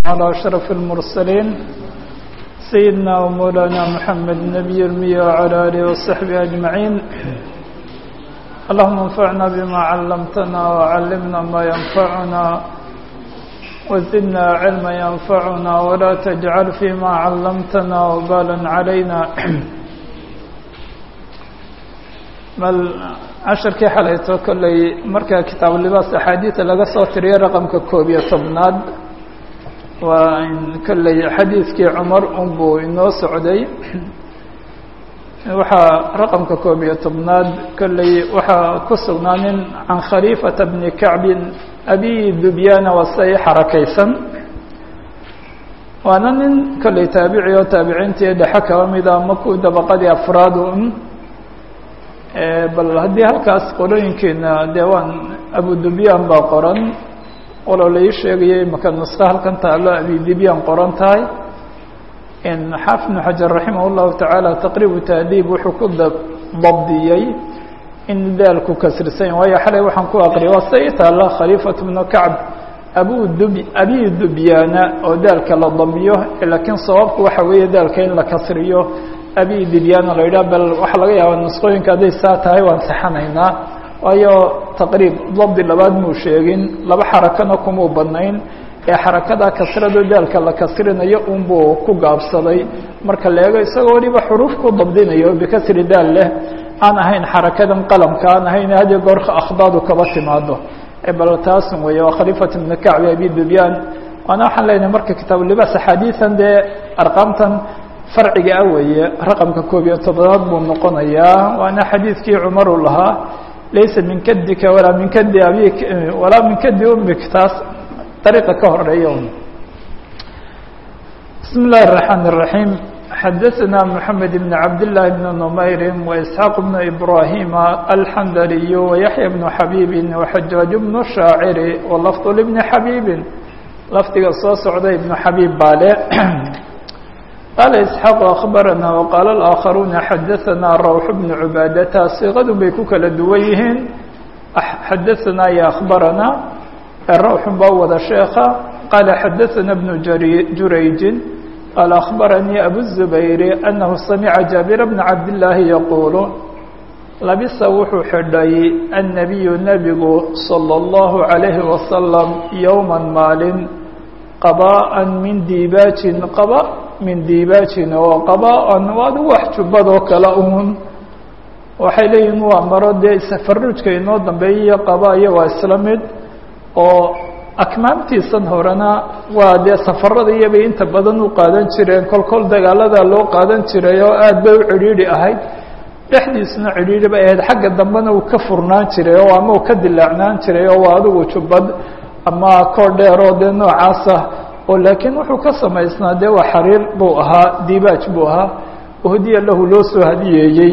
على أشرف المرسلين سيدنا ومولانا محمد النبي المية وعلى آله وصحبه أجمعين اللهم انفعنا بما علمتنا وعلمنا ما ينفعنا وزدنا علما ينفعنا ولا تجعل فيما علمتنا وبالا علينا bal casharkii xalayto kolley marka kitaab libaas axaadiida laga soo tiriyo raqamka koob iyo tobnaad waa kolley xadiidkii cumar unbuu inoo socday waxaa raqamka koob iyo tobnaad kolley waxaa ku sugnaanin can khaliifata bni kacbin abi dubyana wasay xarakaysan waana nin kolley taabici oo taabiciintii dhexe kaba mida ama ku dabaqadii afraad un bal haddii halkaas qorooyinkeena dee waan abu dubyan baa qoran waloo lai sheegayay maka nuska halkan taalo abi dubyan qoran tahay xaafid bnu xajar raximah llahu tacaala taqriibu tahdiib wuxuu ku dabdiyey in daalku kasrisan waayo xalay waxaan ku aqriyay waa sida i taala khaliifat bnu kacb abu dub abi dubyana oo daalka la damiyo laakiin sababku waxa weeye daalka in la kasriyo abi dibyana la yidhah bal waxaa laga yaabaa nusqooyinka hadday saa tahay waan saxanaynaa waayo taqriib dabdi labaad muu sheegin laba xarakana kumuu badnayn ee xarakada kasrado daalka la kasrinayo unbuu ku gaabsaday marka la eego isagoo waliba xuruuf ku dabdinayo bikasri daal leh aan ahayn xarakadan qalamka aan ahayn hadiyo goorka akhdaadu kaba timaado bal taasun weeye waa khaliifat ibni kacbi abi dubyan waana waxaan leenahay marka kitaab libaas axaadiian dee arqaamtan farciga ah weeye raqamka koob iyo tobnaad buu noqonayaa waana xadiidkii cumaru lahaa laysa min kadika walaa min kadi abik walaa min kadi umik taas dariiqa ka horeeya bismi اllahi الرaحmaan الرaحيم xadaثna mحamed بn cabd لlahi بn نmayri وإسxaaq بn إbrahima alxandaliy وyaحya بn xabiibi وxajaaج بn shaaciri وlafظ لبni xabiibi lafdiga soo socda ibn xabiib baale qaala isxaaq akhbarana waqaala alaaakharuuna xadaanaa rawx bnu cubaadata siiqadu bay ku kala duwan yihiin xadaanaa iyo akhbarana rawxun baa wada sheekha qaala xadaana bnu jurayjin qaala akhbaranii abu zubayri anahu samica jaabira bna cabdillaahi yaquulu labisa wuxuu xidhay annabiyu nebigu salى اllahu عalayhi wasalam yowma maalin qabaan min diibaajin qaba min diibaajin oo qabaan adigu wax jubbadoo kale uun waxay leeyihin waa maro dee safaruujka inoo dambeeyiyo qabaayo waa isla mid oo akmaamtiisan horena waa dee safarada iyobay inta badan u qaadan jireen kol kol dagaalada loo qaadan jiray oo aad bay u cidhiidhi ahayd dhexdiisuna cidhiidhi bay ahayd xagga dambena uu ka furnaan jiray oo ama uu ka dilaacnaan jiray oo waa adigu jubbad ama koor dheer oo dee noocaasa oo laakiin wuxuu ka samaysnaa dee waa xariir buu ahaa diibaaj buu ahaa hadiya lahu loo soo hadiyeeyey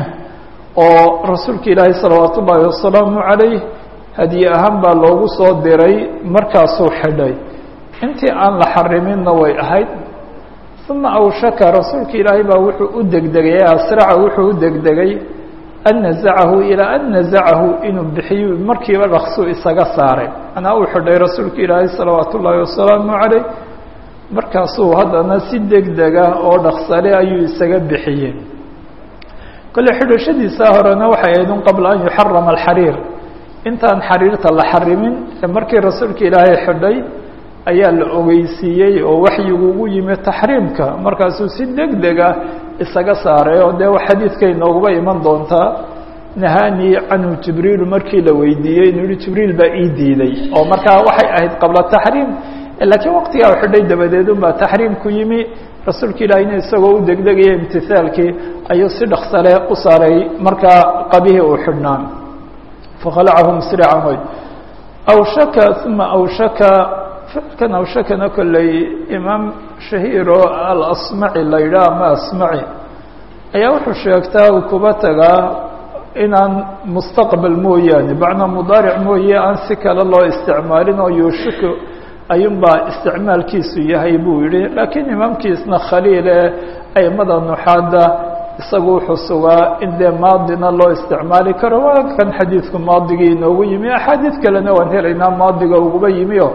oo rasuulka ilaahay salawaat ullaahi wasalaamu calayh hadiye ahaan baa loogu soo diray markaasuu xidhay intii aan la xariminna way ahayd uma awshaka rasuulka ilaahay baa wuxuu u degdegay asraca wuxuu u degdegay an nazacahu ilaa an nazacahu inuu bixiyo markiiba dhaqsuu isaga saaray anaa uu xidhay rasuulka ilaahay salawaat ullaahi wasalaamu calayh markaasuu haddana si degdega oo dhaqsale ayuu isaga bixiyey kole xidhashadiisa horena waxay ahayd un qabla an yuxarama alxariir intaan xariirta la xarimin ee markii rasuulka ilaahay xidhay ayaa la ogeysiiyey oo waxyigu ugu yimi taxriimka markaasuu si degdega isaga saaray oo dee xadiidkay nooguba iman doontaa nahanii canhu jibriilu markii la weydiiyey inuu yihi jibriil baa ii diiday oo markaa waxay ahayd qabla taxriim laakiin waqtigaa u xidhay dabadeed unbaa taxriim ku yimi rasuulka ilaahina isagoo u degdegaya imtisaalkii ayuu si dhaksale u saaray markaa qabihii uu xidhnaa fakhalacahu musrican way awshaka uma awshaka ficilkan awshakana kolley imaam shahiiro alasmaci la yidhaah ama asmaci ayaa wuxuu sheegtaa uu kuba tagaa inaan mustaqbal mooyaane bacna mudaaric mooye aan si kale loo isticmaalin oo yuushiku ayuunbaa isticmaalkiisu yahay buu yihi laakiin imaamkiisna khaliile aimada nuxaada isagu wuxuu sugaa in dee maadina loo isticmaali karo waa kan xadiidku maadigii inoogu yimi axaadiid kalena waan helaynaa maadiga uguba yimi o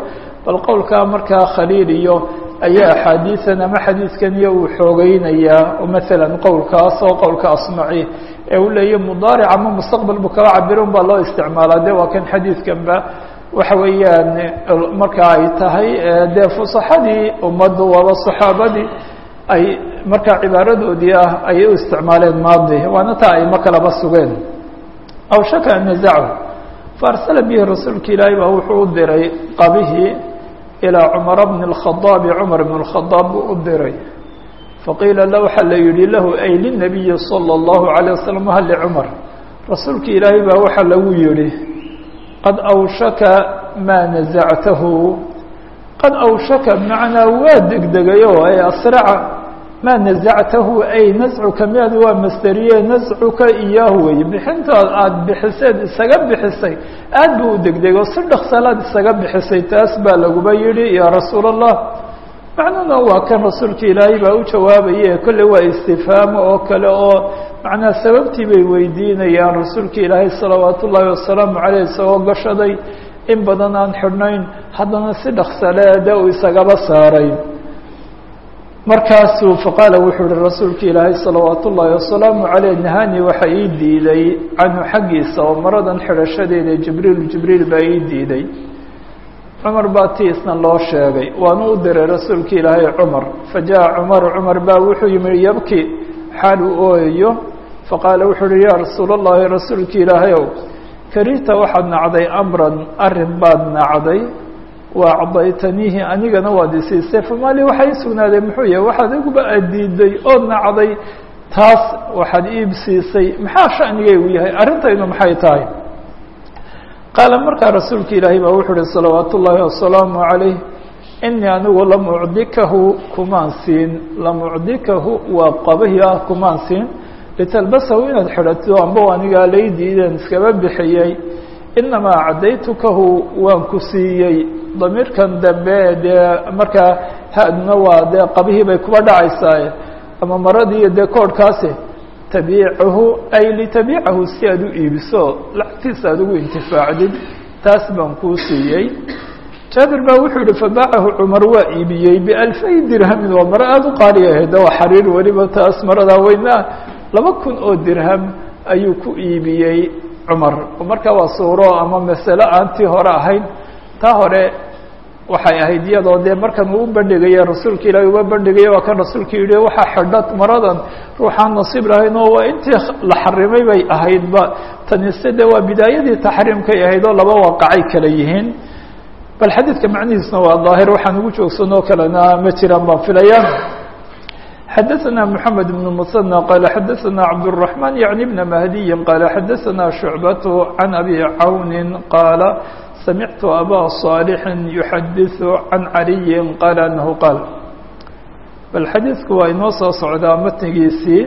bal qowlkaa markaa khaliil iyo ayaa axaadiisan ama xadiidkan iyo uu xoogeynayaa oo maalan qowlkaas oo qowlka asmaci ee uu leeyahy mudaaric ama mustaqbal buu kaba cabirun baa loo isticmaalaa de waa kan xadiidkanba waxa weeyaan marka ay tahay dee fusaxadii ummaddu waaba saxaabadii ay markaa cibaaradoodii ah ayay u isticmaaleen maadi waana taa ay ma kalaba sugeen aw shaka an nazachu faarsala bihi rasuulka ilaahi baa wuxuu u diray qabihii ilaa cumara bni اlkhadaabi cumar bn اlkhadaab buu u diray faqiila la waxaa la yihi lahu ay linabiyi salى اllahu عalيه wasalam hal licumar rasuulka ilaahi baa waxaa lagu yihi qad awshaka maa nazactahu qad awshaka bmacnaa waa degdegayo ay asraca maa nazactahu ay nascuka miad waa masteriye nascuka iyaahu wey bixintaad aada bixiseed isaga bixisay aad buu u degdego si dhaksalaad isaga bixisay taas baa laguba yihi yaa rasuul allah macnuhuna waa kan rasuulka ilaahay baa u jawaabaye kolle waa istifhaamo oo kale oo macnaa sababtii bay weydiinayaan rasuulka ilaahay salawaat ullaahi wasalaamu caleyh isagoo gashaday in badan aan xidhnayn haddana si dhaksaleede uu isagaba saaray markaasuu faqaala wuxuu uhi rasuulka ilaahay salawaat ullaahi wasalaamu caleyh nahani waxa ii diiday canhu xaggiisa oo maradan xidhashadeeda jibriil jibriil baa ii diiday cumar baa ti isna loo sheegay waanu u diray rasuulka ilaahay cumar fajaءa cumaru cumar baa wuxuu yimi yabki xaal uu ooyayo faqaala wuxuu uhi yaa rasuul اllahi rasuulka ilaahayow karihta waxaad nacday amran arin baad nacday wa acdaytaniihi anigana waad isiisay famaali waxaa ii sugnaaday muxuu yahay waxaad iguba adiiday ood nacday taas waxaad iib siisay maxaa shanigaygu yahay arrintaydu maxay tahay qaala markaa rasuulka ilaahay baa wuxuu uhi salawaat ullaahi wasalaamu calayh inii anigu lam ucdikahu kumaan siin lam ucdikahu waa qabahi ah kumaan siin litalbasahu inaad xidhato amba anigaa lay diideen iskaba bixiyey inamaa cadaytukahu waan ku siiyey damiirkan dambe dee markaa haduna waa dee qabihii bay kuba dhacaysaa ama maradii iyo dee koodhkaasi tabiicahu ay litabiicahu si aad u iibiso lacagtiisa aad ugu intifaacdid taas baan kuu siiyey jaabir baa wuxuu yihi fabaacahu cumar waa iibiyey bialfay dirhamin waa maro aada u qaali ahayd waa xariir weliba taas maradaa weynaa laba kun oo dirham ayuu ku iibiyey cumar marka waa suuro ama masalo aan tii hore ahayn taa hore waxay ahayd iyadoo dee markan uu u bandhigaya rasuulka ilaahi uba bandhigaya waa kan rasuulka yihi waxaa xidha maradan ruuxaan nasiib lahayn oo waa intii la xarimay bay ahaydba tanise de waa bidaayadii taxriimkay ahayd oo laba waaqacay kala yihiin bal xadiidka macnihiisna waa daahir waxaan ugu joogsanoo kalena ma jiraan baan filaya xadaثna mحamed بن mثنى qال xadaثna cabdالرحمن yعnي بn mahdiyi qال xadaثna شhuعbaة عan abi cawni qaala samictu abا صاalح يuxadiث عan عaliyi qaal anahu qaal bal xadiidku waa inoo soo socdaa matnigiisii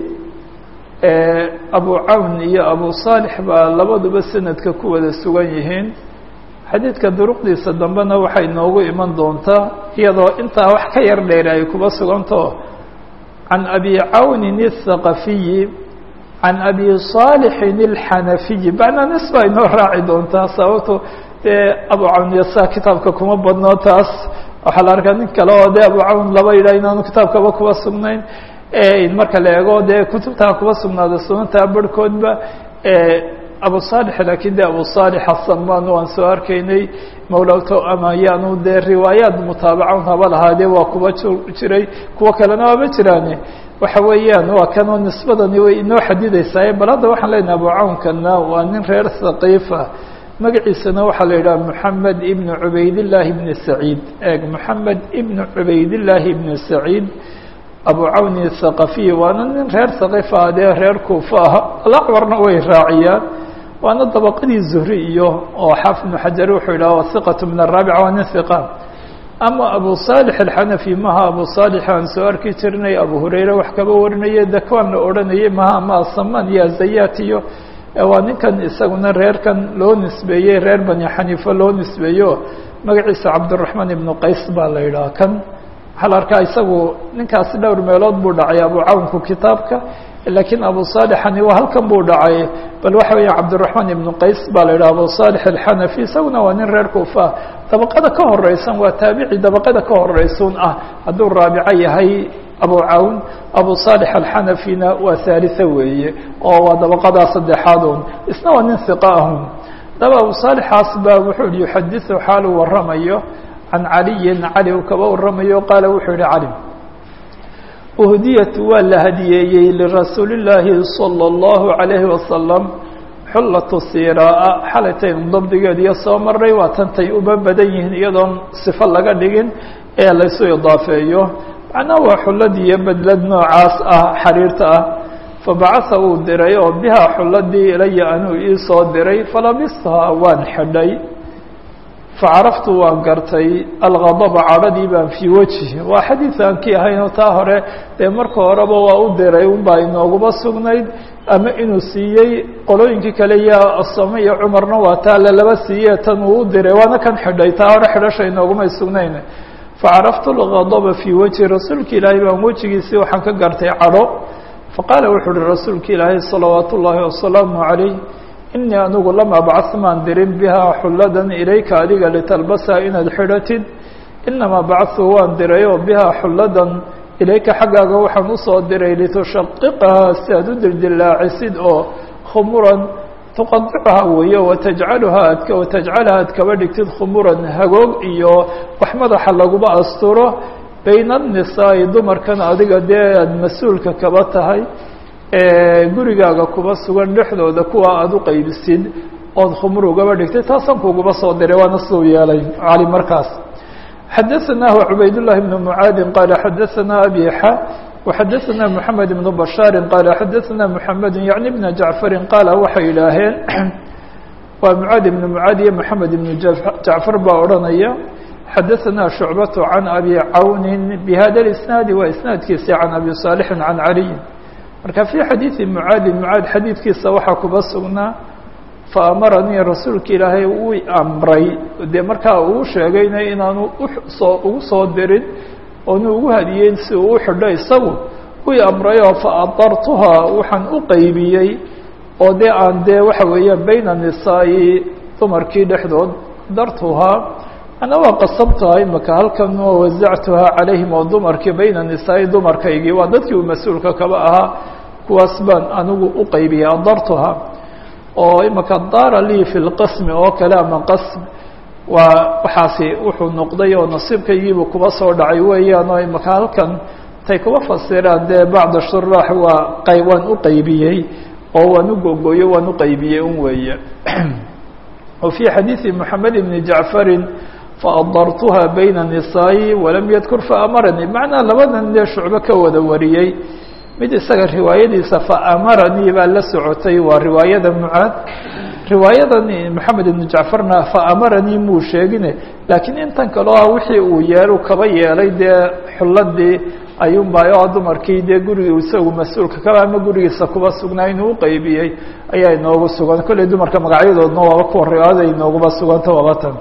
abu cawn iyo abu صاalح baa labaduba sanadka ku wada sugan yihiin xadiidka duruqdiisa dambena waxay noogu iman doontaa iyadoo intaa wax ka yar dheer ay kuba suganto can abi cawnin الthaqafiyi can abi صaalixin الxanafiyi macnaa nis baa inoo raaci doontaa sababto dee abu cawn yasa kitaabka kuma badno taas waxaa la arkaa nin kale oo de abu cawn laba yidhah inaanu kitaabkaba kuba sugnayn marka la eego dee kutubtaa kuba sugnaada sunantaa barhkoodba abu صالح lakin de abu صالح asaman waan soo arkaynay mawlawto ama yaanu dee riwaayaat mutaabacan haba lahaadee waa kuba jiray kuwo kalena waaba jiraane waxa weeyaan waa kanoo nisbadani way inoo xadideysaa bal hadda waxaan leenahay abu cawnkana waa nin reer thaqiifa magaciisana waxaa la yidhaha moxamed ibn cubaydillaahi ibn saciid eeg moxamed ibn cubaydillaahi ibn saciid abu cawni thaqafiy waana nin reer thaqiifa dee reer kuufa ah alacwarna way raaciyaan waana dabaqadii zuhri iyo oo xaafid ibnu xajar wuxuu yidhaha wahiqatu min araabica waa nin hiqa ama abu saalix alxanafi maha abu saalix aan soo arki jirnay abu hurayre wax kaba warinaya dakwaan la odhanayay maha ama asamaan iyo azayat iyo waa ninkan isaguna reerkan loo nisbeeyey reer bani xaniifa loo nisbeeyo magaciisa cabdiraxmaan ibnu qays baa la yidhaha kan waxaa la arkaa isagu ninkaasi dhowr meelood buu dhacay abu cawnku kitaabka laakiin abu saalixani waa halkan buu dhacay bal waxa weya cabdiraxmaan ibnu qays baa la yidhaha abu saalix alxanafi isaguna waa nin reer kuufa dabaqada ka horeysan waa taabici dabaqada ka horeysun ah hadduu raabico yahay abu cawn abu saalix alxanafina waa haalisa weeye oo waa dabaqadaa saddexaad un isna waa nin hiqa ahun daba abu saalixaas baa wuxuu yihi yuxadiثu xaaluu waramayo can caliyin cali uu kaba waramayo qaala wuxuu yihi cali uhdiyat waa la hadiyeeyey lirasuuli اllaahi salى اllahu عalayhi wasalam xullatu siraa xalaytayn dabdigeediyo soo maray waa tantay uba badan yihiin iyadoon sifo laga dhigin ee laysu idaafeeyo macnaha waa xullad iyo bedlad noocaas ah xariirta ah fabacasa uu diray oo bihaa xulladii ilaya anuu ii soo diray falabishaa waan xidhay facaraftu waan gartay algadaba cadhadii baan fii wejhi waa xadiid aan ki ahayn oo taa hore dee marka horeba waa u diray unbaa inooguma sugnayd ama inuu siiyey qolooyinkii kale iyo asame iyo cumarna waa taa lalaba siiye tan uu u diray waana kan xidhay taa hore xidhasha inoogumay sugnayn facaraftu algadaba fii wejhi rasuulka ilaahay baan wejigiisii waxaan ka gartay cadho faqaala wuxuu uhi rasuulka ilaahay salawaat ullaahi wasalaamu calayh inii anigu lam abcah maan dirin bihaa xulladan ilayka adiga litalbasaa inaad xidhatid inamaa bacatu waan diray oo bihaa xulladan ilayka xaggaaga waxaan usoo diray litushaqiqahaa si aad u dildilaacisid oo khumuran tuqadicuhaa weeye watajcaluhaa ad watajcalaha ad kaba dhigtid khumuran hagoog iyo wax madaxa laguba asturo bayna annisaa'i dumarkan adiga dee aada mas-uulka kaba tahay gurigaaga kuba sugan dhexdooda kuwa aada u qaybisid ood khumur ugaba dhigtay taasaan kuguba soo diray waana siduu yeelay cali markaas xadaثanah cubaydالlahi بn mucaadin qaala xadaثana abixa وxadaثana mحamed بn bashaari qaala xadaثana mحamed yaعni bna jacfari qaala waxay yidhaaheen waa mucaad ibn mucaad iyo mحamed ibn jacfar baa odhanaya xadaثana shucbaة can abi cawni bhada اisnaadi waa isnaadkiisi can abi صaalixi can caliyi marka fii xadiidi mucaadi mucaad xadiidkiisa waxaa kuba sugnaa faamaranii rasuulka ilaahay uu amray dee markaa uu sheegayna inaanu usoo ugu soo dirin oonu ugu hadiyeyn si uu u xidho isagu ui amrayoo faadartuhaa waxaan u qaybiyey oo dee aan dee waxa weeyaan bayna nisaa'i dumarkii dhexdood dartuhaa ana waa qasabtaha imaka halkan oo wasactuhaa calayhim oo dumarkii bayna nisaa'i dumarkaygii waa dadkii uu mas-uulka kaba ahaa kuwaas baan anigu u qaybiyey adartuhaa oo imaka daara lii fi lqasmi oo kale ama qasm waa waxaasi wuxuu noqday oo nasiibkaygiibu kuba soo dhacay weeyaan oo imaka halkan tay kuba fasiraan dee bacda shuraax waa qay waan u qaybiyey oo waan u gogoyo waan u qaybiyey un weeye wa fii xadiidi moxamed ibni jacfarin faadartuha bayna nisaa'i walam yadkur faamaranii macnaa labadan dee shucbo ka wada wariyey mid isaga riwaayadiisa faamaranii baa la socotay waa riwaayada mucaad riwaayadan moxamed ibnu jacfarna faamaranii muu sheegine laakiin intan kaleo ah wixii uu yeelu kaba yeelay dee xulladii ayuunbaa dumarkii dee guriga isagu mas-uulka kaba ama gurigiisa kuba sugnaa inuu uqaybiyey ayaa inoogu sugan kolley dumarka magacyadoodna waaba kuwa riwaayada inooguma suganta waabatan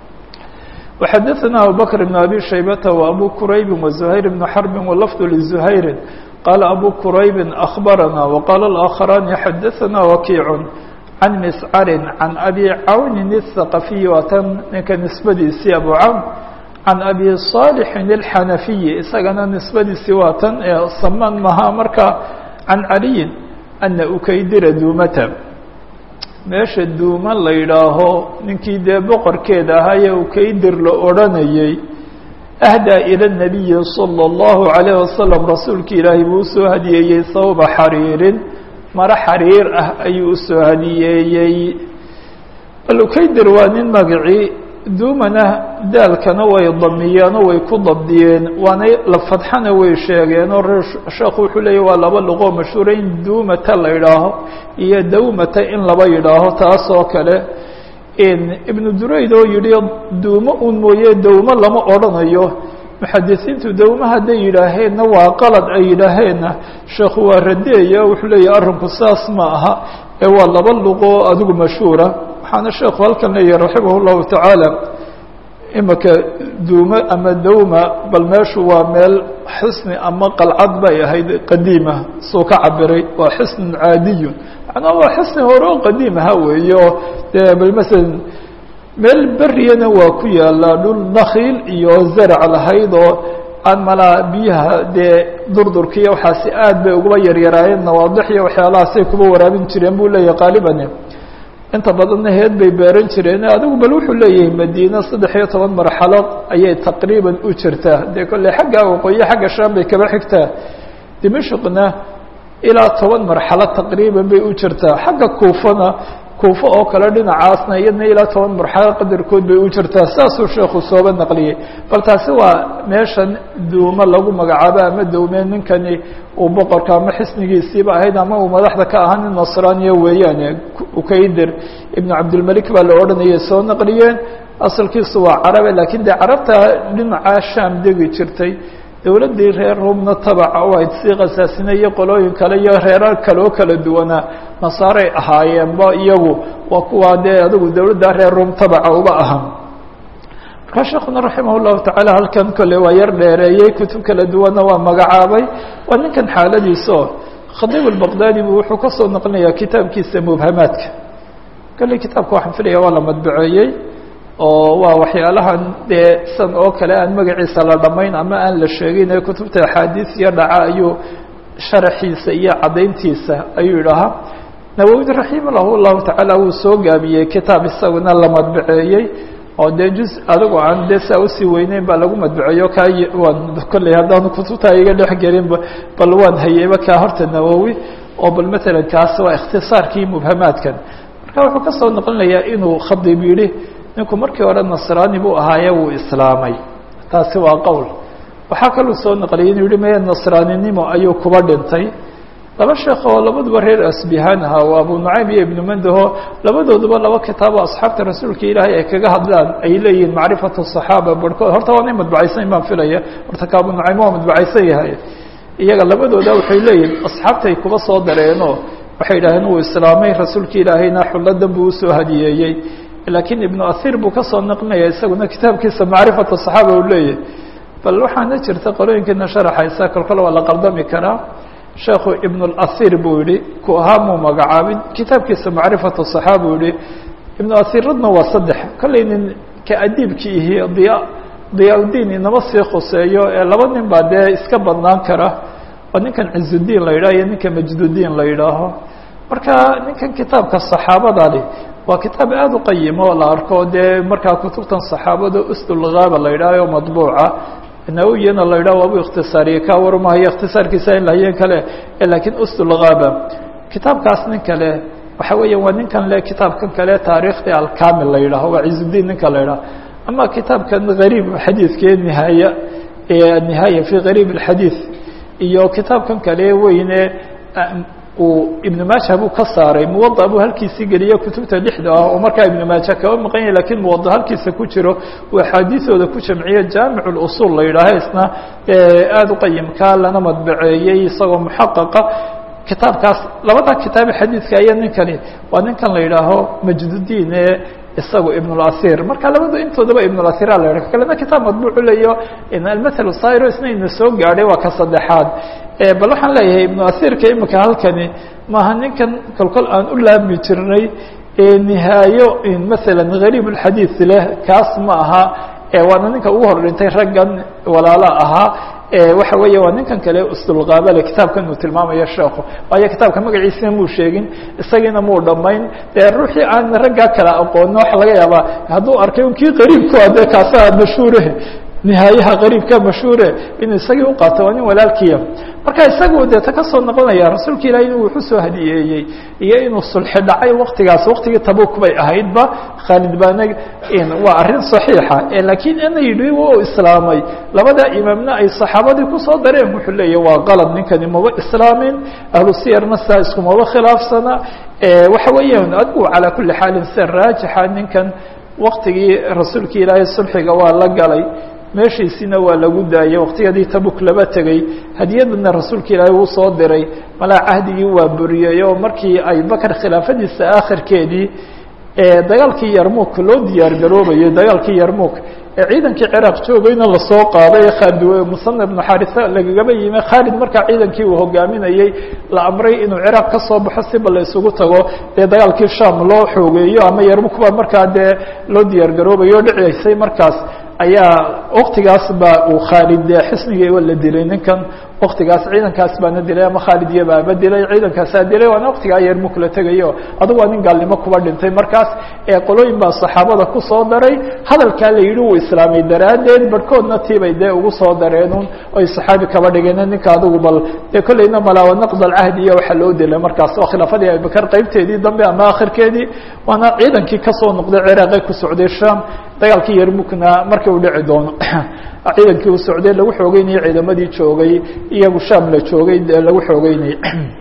وxadثna abubكر بن أbي شhaybة وأbو كرayب وزهير بن حرب ولفظ لزهير qال أbو كرayب أخبرنا وqال الآخران xadثna وكيع عن مسcر عن أbي cawن الثقفي waa tn ninka نisbadiisii أbو cawn عن أbي صالح الحنفي isagana نisbadiisii waa tan ee saman maha marka عن عaلي أنa ukaydira duumta meesha duuma la yidhaaho ninkii dee boqorkeeda ahaayee ukaydir la odhanayey ahdaa ila nabiyi salى اllahu عalayه wasalam rasuulka ilaahay buu usoo hadiyeeyey sawba xariirin maro xariir ah ayuu usoo hadiyeeyey bal ukaydir waa nin magacii duumana daalkana way damiyeen oo way ku dabdiyeen waana la fadxana way sheegeen oo reer sheekhu wuxuu leeyahy waa laba luqoo mashhuura in duumata la yidhaaho iyo dawmata in laba yidhaaho taas oo kale ibnu durayd oo yidhi duumo un mooye dawmo lama odhanayo muxadisiintu dawmo hadday yidhaaheenna waa qalad ay yidhaaheenna sheekhu waa radeeya wuxuu leeyahy arrinku saas ma aha ee waa laba luqoo adigu mashhuura waxaana sheekhu halkan leeyahay raximah اllahu tacaala imika duumo ama dawma bal meeshu waa meel xisni ama qalcad bay ahayd qadiima suu ka cabiray waa xisnun caadiyun macnaa waa xisni hore oo qadiim aha weeye oo dee bal masalan meel beriyana waa ku yaallaa dhul nakiil iyo zarac lahayd oo aan malaa biyaha dee durdurkiiyo waxaasi aad bay uguba yaryaraayeen nawaadix iyo waxyaalahaasay kuba waraabin jireen buu leeyahay qaaliban inta badanna heed bay beeran jireen adigu bal wuxuu leeyahay madiina saddex iyo toban marxalo ayay taqriiban u jirtaa dee kolley xagga waqooyi xagga shaam bay kaba xigtaa dimashqna ilaa toban marxalo taqriiban bay u jirtaa xagga kuufana kuufo oo kale dhinacaasna iyadna ilaa toban marxalo qadarkood bay u jirtaa saasuu sheekhu sooba naqliyey bal taasi waa meeshan duumo lagu magacaabo ama dawmeen ninkani uu boqorka ama xisnigiisiiba ahayd ama uu madaxda ka ahaa nin nasraaniya weeyaane ukaydir ibnu cabdilmalik baa la odhanayay soo naqliyeen asalkiisu waa carabe lakiin dee carabta dhinacaa shaam degi jirtay dowladdii reer rumna tabaca u ahayd sii khasaasine iyo qolooyin kale iyo reerar kale oo kala duwanaa nasaaray ahaayeenba iyagu waa kuwaa dee adigu dowladda reer rum tabaca uba ahaa markaa sheekuna raximah llahu tacaala halkan kole waa yar dheereeyey kutub kala duwanna waa magacaabay waa ninkan xaaladiisa oo khadiib albaqdaadi bu wuxuu kasoo naqlinayaa kitaabkiisa mubhamaadka kale kitaabka waxaan filaya waa la madbaceeyey oo waa waxyaalahan dee san oo kale aan magaciisa la dhamayn ama aan la sheegin ee kutubta axaadiis iyo dhaca ayuu sharaxiisa iyo caddayntiisa ayuu idhahaa nawowi raximah llahu tacaala wuu soo gaabiyey kitaab isaguna la madbaceeyey oo dee juz adigu aan dee saa usii weyneyn baa lagu madbaceeyo kaa waan kolley haddaanu kutubta iga dhex gelinba bal waan hayeyba kaa horta nawowi oo bal matalan kaas waa ikhtisaarkii mubhamaadkan marka wuxuu kasoo noqonayaa inuu khadiib yidhi ninku markii hore nasraani buu ahaaye wuu islaamay taasi waa qowl waxaa kaluu soo naqliyay inuu yihi maya nasraaninimo ayuu kuba dhintay laba sheekh oo labaduba reer asbihaan ahaa waa abu nucaym iyo ibnu mandaho labadooduba laba kitaabo asxaabta rasuulka ilaahay ay kaga hadlaan ay leeyihiin macrifatu صaxaaba barhkood horta waa nin madbacaysan baan filaya horta ka abu nucaym waa madbacaysan yahay iyaga labadooda waxay leeyihin asxaabtay kuba soo dareenoo waxay yidhaaheen wuu islaamay rasuulka ilaahayna xulladan buu usoo hadiyeeyey laakiin ibnu ahir buu kasoo naqlinaya isaguna kitaabkiisa macrifatu صaxaaba uu leeyahay bal waxaana jirta qolooyinkiina sharaxaysa kolkol waa la qaldami karaa sheekhu ibn اlahir buu yihi ku ahaa muu magacaabin kitaabkiisa macrifatu صaxaaba uu yihi ibnu ahiradna waa saddex kollay nin ka adiibkii ihi diya diyaa-udiin inama sii khuseeyo ee laba nin baa dee iska badnaan kara oo ninkan cizudiin la yidhaho iyo ninka majdudiin la yidhaaho marka ninkan kitaabka صaxaabadani waa kitaab aada u qayimo oo la arko dee markaa kutubtan صaxaabada usdulgaaba la yidhaaho madbuuca nawiyana la yidhah waabu ikhtisaariyey ka warmahayo ikhtisaarkiisa in lahayeen kale lakiin usdulgaaba kitaabkaas nin kale waxa weeya waa ninkan le kitaabkan kale taariikhdii alkamil la yidhaho waa cizudiin ninka la yidhaho ama kitaabkan gariib xadiidkee nihaaya nihaaya fi gariib اxadiid iyo kitaabkan kale weyne uu ibnu maaja buu ka saaray muwada buu halkiisii geliye kutubta lixda ah oo markaa ibnu maaja kaba maqan yahy lakiin muwada halkiisa ku jiro uu axaadiisooda ku jamciye jaamic اusul la yidhaaho isna aada u qayimka lana madbaceeyey isagoo muxaqaqa kitaabkaas labada kitaabe xadiidka aya ninkani waa ninkan la yidhaaho majdudiin ee isagu ibn اlahir marka labadu intoodaba ibn اlahira la yidhah kalena kitaab madbuucu leeyo almathal sairo isna ina soo gaadhay waa ka saddexaad bal waxaan leeyahay ibnu ahirka imika halkani maaha ninkan kolkol aan u laami jirnay nihaayo maala gariib اxadiid leh kaas ma aha waana ninka ugu hor dhintay raggan walaala ahaa waxa weeye waa ninkan kale usdulgaabale kitaabkan uu tilmaamayo sheekhu waayo kitaabka magaciisina muu sheegin isagiina muu dhamayn dee ruuxii aan raggaa kala aqoonin waxa laga yaabaa hadduu arkay un kii qariibku de kaasaa mashhuure nihaayaha qariibka mashhuure inuu isagii uqaato waa nin walaalkiya marka isagu dee ta kasoo noqonaya rasuulka ilahi inuu wuxu soo hadiyeeyey iyo inuu sulxi dhacay waktigaas waktigii tabuk bay ahaydba khaalid baana waa arrin صaxiixa lakiin ina yidhi u islaamay labada imaamna ay saxaabadii kusoo dareen wuxuu leeya waa qalad ninkani maba islaamin ahlu siyarna saa iskumaba khilaafsana waxa weeyaan adigu calaa kuli xaalin sida raajixa ninkan waktigii rasuulka ilaahay sulxiga waa la galay meeshiisina waa lagu daayey waktiyadii tabuk laba tegey hadiyadana rasuulka ilaahay uu soo diray malaa cahdigii waa buriyey oo markii abubakar khilaafadiisa akhirkeedii dagaalkii yarmuk loo diyaar garoobayay dagaalkii yarmuk ee ciidankii ciraaq joogayna lasoo qaaday khaalid musana ibnu xarisa lagagaba yimi khaalid markaa ciidankii uu hogaaminayey la amray inuu ciraaq ka soo baxo siba la isugu tago dee dagaalkii sham loo xoogeeyo ama yarmukuba markaa dee loo diyaar garoobayo o dhicisay markaas ayaa waktigaas ba uu khaalid dee xisnigii la dilay ninkan waktigaas ciidankaas baana dilay ama khaalid iyo baaba dilay ciidankaasaa dilay waana waktigaa yarmuk la tegayo adugu waa nin gaalnimo kuba dhintay markaas ee qolooyin baa saxaabada kusoo daray hadalkaa la yidhi uu islaamay daraaddeed barhkoodna tiibay dee ugu soo dareenun oy saxaabi kaba dhigeen ninka adugu bal dee kolleyna malaawa naqd alcahdi iyo waxaa loo dilay markaas waa khilaafadii abibakar qeybteedii dambe ama akhirkeedii waana ciidankii kasoo noqday ciraaqe ku socday sham dagaalkii yarmukna markii uu dhici doono ciidankii uu socday lagu xoogeynayay ciidamadii joogay iyagu sham la joogay lagu xoogeynayay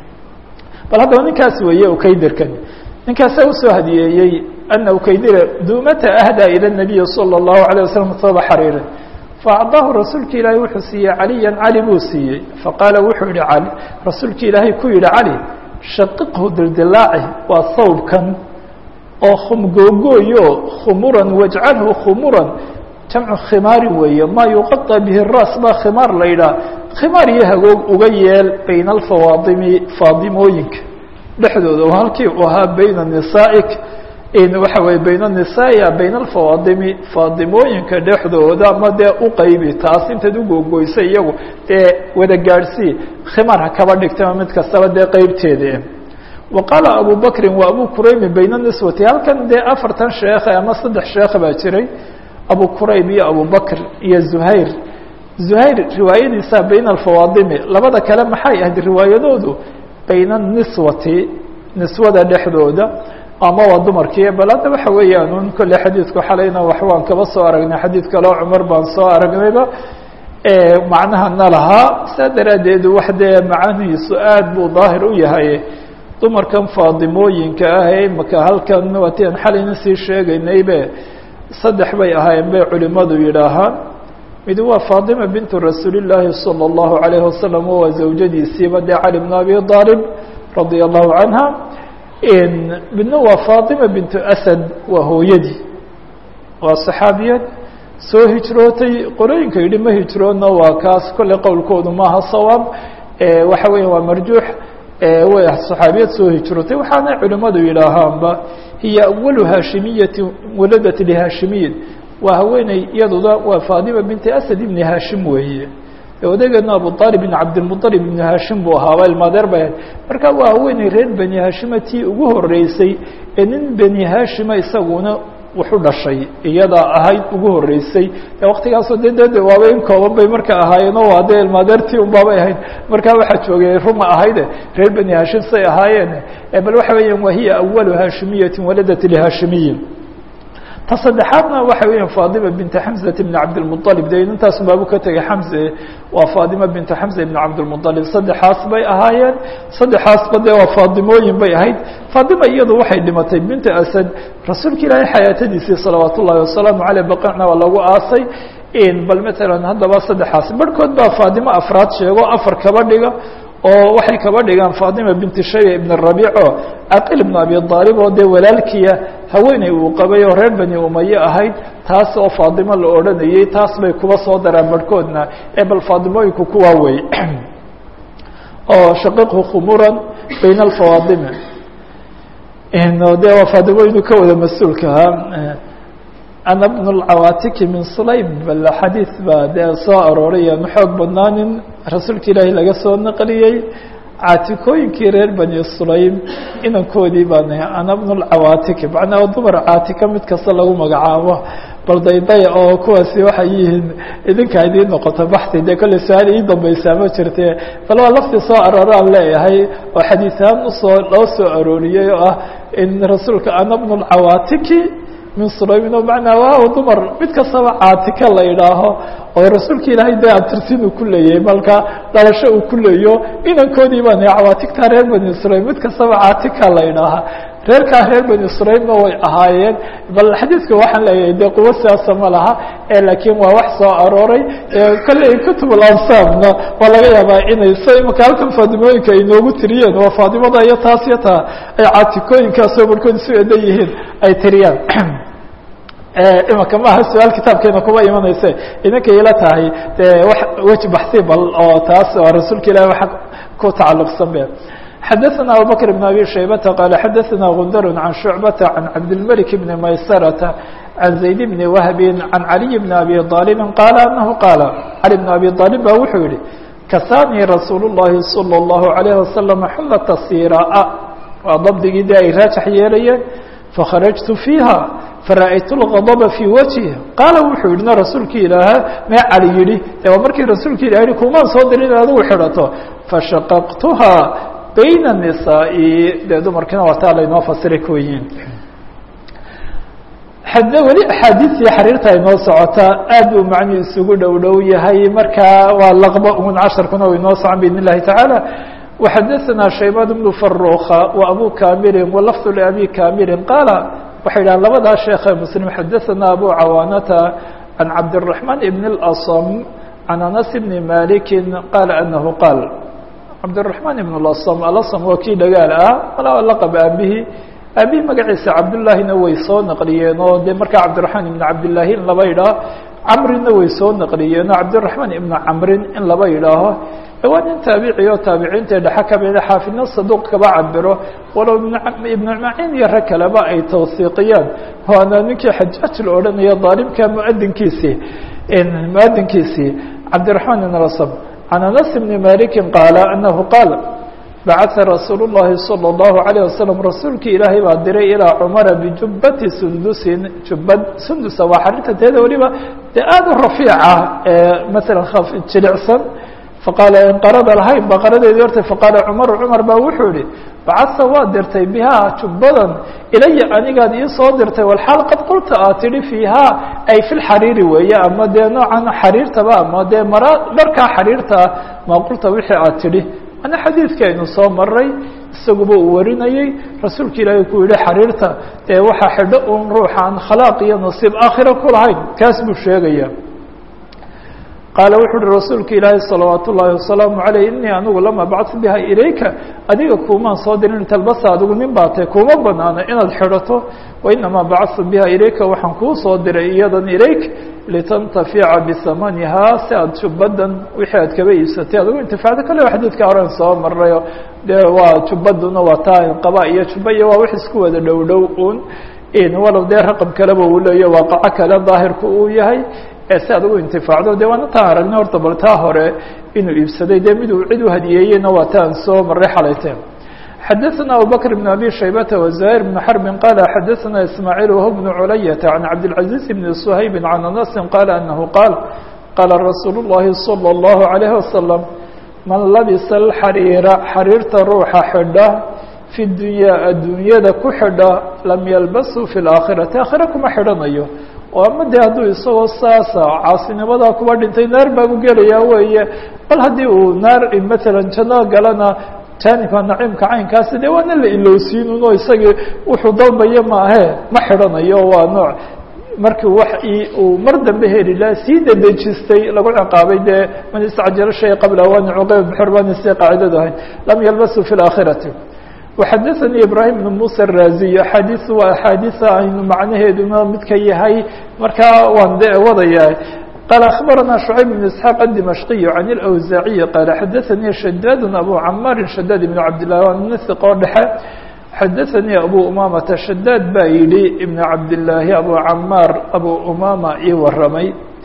bal haddaba ninkaas weeye ukaydirkan ninkaasa usoo hadiyeeyey ana ukaydira duumata ahdaa ila nabiyi salى الlahu عalيه wasalam saba xariirin faacdaahu rasuulka ilaahay wuxuu siiyey caliyan cali buu siiyey faqaala wuxuu yihi cali rasuulka ilaahay ku yihi cali shaqiqhu dildilaaci waa sawbkan oo khumgoogooyo khumuran wajcalhu khumuran jamcu khimaari weeye maa yuqaطa bihi ras baa khimaar la yidhaha khimaar iyo hagoog uga yeel bayna alfawaadimi faadimooyinka dhexdooda oo halkii uu ahaa bayna nisaa'ik waxa weye bayna nisaai bayna alfawaadimi faadimooyinka dhexdooda ama dee uqaybi taas intaad ugogoysay iyagu dee wada gaadhsii khimaar ha kaba dhigtama mid kastaba dee qeybteeda wa qaala abu bakrin wa abu kuraymi bayna niswati halkan dee afartan sheekhe ama saddex sheekh baa jiray abu kurayb iyo abu bakr iyo zuhayr zuhayr riwaayadiisa bayna alfawaadimi labada kale maxay ahayd riwaayadoodu bayna niswati niswada dhexdooda ama waa dumarkii bal hadda waxa weeyaan un kolle xadiidku xalayna wax waan kaba soo aragnay xadiid kaleo cumar baan soo aragnayba macnahana lahaa saa daraaddeed wax dee macanihiisu aad buu daahir u yahay dumarkan faadimooyinka ah ee imaka halkan waatian xalayna sii sheegaynaybe saddex bay ahaayeen bay culimadu yidhaahaan mid waa faadima bintu rasuuli llaahi salى اllahu alayhi wasalam waa zawjadiisiiba dee cali bn abi aalib radia allahu canha midna waa fatima bintu asad waa hooyadii waa saxaabiyad soo hijrootay qorooyinka yidhi ma hijroodna waa kaas kolley qowlkoodu maaha sawaab waxa weya waa marjuux way saxaabiyad soo hijrootay waxaana culimadu yidhaahaanba hiya awalu haashimiyati waladat lihaashimiyin waa haweeney iyaduda waa fatima binti asad ibni haashim weeye odageedna abu aalib ibn cabdilmualib ibnu haashim buu ahaaba ilmaadeer bay ahayd marka waa haweeney reer beni haashima tii ugu horeysay ee nin beni haashima isaguna wuxu dhashay iyadaa ahayd ugu horeysay waktigaasoo de de waaba in kooban bay marka ahaayeeno waa dee ilmaadeertii unbaabay ahayd markaa waxaa joogay ruma ahayde reer beni haashim say ahaayeen bal waxa weeyaan wa hiya awalu haashimiyatin waladat lihaashimiyin ta saddexaadna waxa weya fatima binta xamزat bn cabdilmuطalib de intaas baabu ka tegay xamze waa fatima bintu xamza ibn cabdilmuطalib saddexaas bay ahaayeen saddexaasba de waa faadimooyin bay ahayd fatima iyadu waxay dhimatay binta asad rasuulka ilaahay xayaatadiisii salawaat ullahi wasalaamu aleyh baqicna waa lagu aasay bal matalan haddaba saddexaas barhkood baa faatimo afraad sheego afar kaba dhiga oo waxay kaba dhigaan fatima binti shayba ibn rabiico aqil ibn abi aalib oo dee walaalkiya haweeney uu qabay oo reer bani umaye ahayd taas oo faatimo la odhanayey taas bay kuba soo daraan barhkoodna ee bal faatimooyinku kuwaa wey oo shaqiqhu khumuran bayna alfawaadimi de waa faatimooyinu ka wada mas-uulka ahaa ana bn اlcawaatiki min sulaym bal xadiid baa dee soo arooray aanu xoog badnaanin rasuulka ilaahi laga soo naqliyey caatikooyinkii reer bani sulaym inankoodii baan ana bn اlcawaatiki macnaa dumar caatika mid kasta lagu magacaabo bal daydaya oo kuwaasi waxay yihiin idinkaa idiin noqoto baxti dee kolley su-aal ii dambaysaa ma jirte bal waa laftii soo arooraan leeyahay oo xadiisahaan usoo loo soo arooriyey oo ah in rasuulka ana bn اlcawaatiki min sulaymin oo macnaa waaw dumar mid kastaba caatika la idhaaho oo rasuulka ilaahay dee abtirsin uu ku leeyahay malka dhalasho uu ku leeyo inankoodii baan cawaatigtaa reer bani sulaym mid kastaba caatika la idhaaha reerkaa reer bani sulaymna way ahaayeen bal xadiidka waxaan leeyahay dee quwo siyaasa ma laha laakiin waa wax soo arooray kolley kutub alansaabna waa laga yaabaa inay s imaka halkan faadimooyinka ay noogu tiriyeen waa faadimada iyo taas iyo taa ay caatikooyinkaasoo barhkood isu edan yihiin ay tiriyaan imaka maaha su-aal kitaabkeena kuma imanayse idinkay ila tahay dee w weji baxsi bal oo taas oo rasuulka ilahi waa ku tacalluqsan be xadaثna abubakr بn abi shaybata qaala xadaثna gundar can shucbata can cabdilmalik bni maysarata can zayd bni wahbi can caliy bni abi aalibin qaala anahu qaala cali bn abi aalib ba wuxuu yihi kasaanii rasuul الlahi salى الlahu عalayه wasalam xulata siraa waa dabdigii de ay raajax yeelayeen fakharajtu fiiha fara'aytu اlgadba fii wajhi qaala wuxuu yidhina rasuulkii ilaaha mee cali yidhi de waa markii rasuulka ilah yihi kumaan soo dirin in adigu xidhato fashaqaqtuha bayna الnisaa'i dee dumarkiina waa taa laynoo fasiray kuyiin xade weli axaadiistii xariirta inoo socotaa aad buu macnuu isugu dhow dhow yahay marka waa laqba un casharkuna u inoo socon biidn الlahi taعaalى وxadaثna shaybaan بnu faruka وabu kamirin walafظ labi kamirin qaala waxay dhahan labadaa sheekhe mslim xadaثna abu cawaanata can cabdالرaحman ibn اlأصm can anas bni maliki qaala anahu qaal cabdالرaحman ibn اlأصm alasm waa kii dhagaal ah malaa laqab aabihi aabihi magaciisa cabdullaahina way soo naqliyeen oo dee markaa cabdiraحmaan ibn cabdillaahi in laba yidhaaho camrina way soo naqliyeen oo cabdiraحmaan ibnu camrin in laba yidhaaho waa nin taabici oo taabiciinta dhexe kamida xaafidna saduuq kaba cabiro walow ibnu maciin iyo rag kaleba ay tawsiiqiyaan waana ninkii xajaaj la odhanaya daalimka muadinkiisii muadinkiisii cabdiraحmaan ibn asm can anas bni maliki qaala anahu qaal bacaa rasuul الlahi salى الlahu عalيه wasalam rasuulkii ilaahay baa diray ilaa cumara bijubati sundusin jubbad sundusa waa xarinta teeda weliba dee aad u rafiica maala jilicsan faqaala inqarada lahayn baqaradeedii hortay faqaala cumaru cumar baa wuxuu yihi bacasa waa dirtay bihaa jubbadan ilaya anigaad ii soo dirtay walxaal qad qulta aad tidhi fiihaa ay fi lxariiri weeye ama dee noocan xariirtaba ama dee mara dharkaa xariirtaa maa qulta wixii aad tidhi ana xadiidka aynu soo maray isaguba uu warinayey rasuulka ilaahay ku yihi xariirta dee waxaa xidho un ruuxaan khalaaq iyo nasiib aakhira ku lahayn kaas buu sheegaya qaala wuxu uhi rasuulka ilaahay salawaat ullaahi wasalaamu caleyh inii anigu lama bacd biha ilayka adiga kuumaan soo dirin talbasa adigu nin baatay kuma banaano inaad xidhato wainamaa bacadtu biha ilayka waxaan kuu soo diray iyadan ilayk litantafica bisamanihaa si aad jubbadan wixii aad kaba iibsatay adigu intifacdo kale xadiidka horen soo marayo dee waa jubbaduna waa taa inqaba iyo jubba iyo waa wax isku wada dhow dhow un walow dee raqam kaleba uu leeya waaqaco kale daahirku uu yahay si aad ugu intifaacdo de waana taan aragna horta bal taa hore inuu iibsaday dee miduu cid u hadiyeeyeyna waa taan soo maray xalayteen xadaثna abubakr بn abi shaybata وزahيr بn xrbi qala xadaثna ismaaعiil wh bn culayata can cabdالcaزiiz bn shaybi can anasi qaala anahu qaal qaala rasuul الlahi salى الlahu عalيه wasalam man labisa اxariira xariirta ruuxa xidha fi dunyaa adduunyada ku xidha lam yalbasu fi اlaakhirati aakhira kuma xidhanayo oo ama de hadduu isagoo saasa caasinimadaa kuba dhintay naar baabu gelayaa weeye bal haddii uu naar matalan janno galana jaanibka naciimka caynkaasi dee waana la ilowsiinun oo isagii wuxuu dalbayo maahe ma xidhanayo waa nooc markii wax uu mar dambe heli laha sii dedejistay lagu ciqaabay dee man istacjalo shay qabla awaani cuqayb bxurbani si qaacidadu ahayd lam yalbasu fi اlaakhirati وxadaثnي ibrahim بن muسى الraziy axaadiث waa axaadiثa aynu macnaheeduna midka yahay markaa waan de wadaya qaal aخbarana شhucayb بن isحاaq الdimashqiy can اlأwزaaciyi qaala xadaثanii shadaad abu camaari shadaad ibn cabdالlah waa nin hiqoo dhexe xadaثanii abu umamata shadaad baa yihi ibn cabdالlaahi abu camaar abu umama ii waramay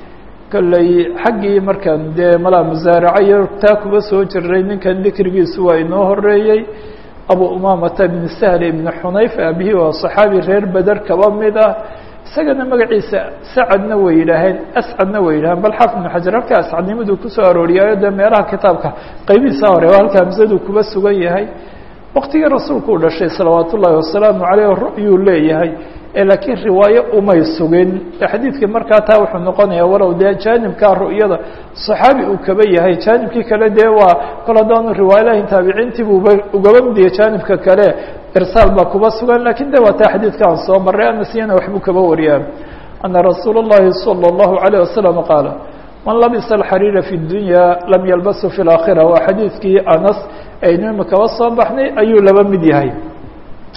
kolley xaggii markaan dee malaa musaaraca iyo taa kuba soo jiray ninkan dikrigiisu waa inoo horeeyey abu umamata bn sahl ibn xunayf aabihii waa صaxaabi reer beder kaba mid ah isagana magaciisa sacadna way yidhaaheen ascadna way yidhaheen bal xaafid ibn xajar halka ascadnimaduu kusoo arooriyaayo dee meelaha kitaabka qaybihiisa hore waa halka hamsadu kuba sugan yahay waktigii rasuulku u dhashay salawaat ullaahi wasalaamu caleyh ru'yuu leeyahay laakiin riwaayo umay sugin xadiidkii markaa taa wuxuu noqonayaa walow dee jaanibkaa ru'yada صaxaabi uu kaba yahay jaanibkii kale dee waa kol haddaanu riwaayalahayn taabiciintii buuba ugaba midiya jaanibka kale irsaal baa kuba sugan lakiin de waa taa xadiidka aan soo maray anasiyana waxbuu kaba wariyaa ana rasuul الlahi salى الlahu عalيه wasalam qaala man labisa alxariira fi اdunya lam yalbasu fi اlaakhira waa xadiidkii anas aynu imikaba soo baxnay ayuu laba mid yahay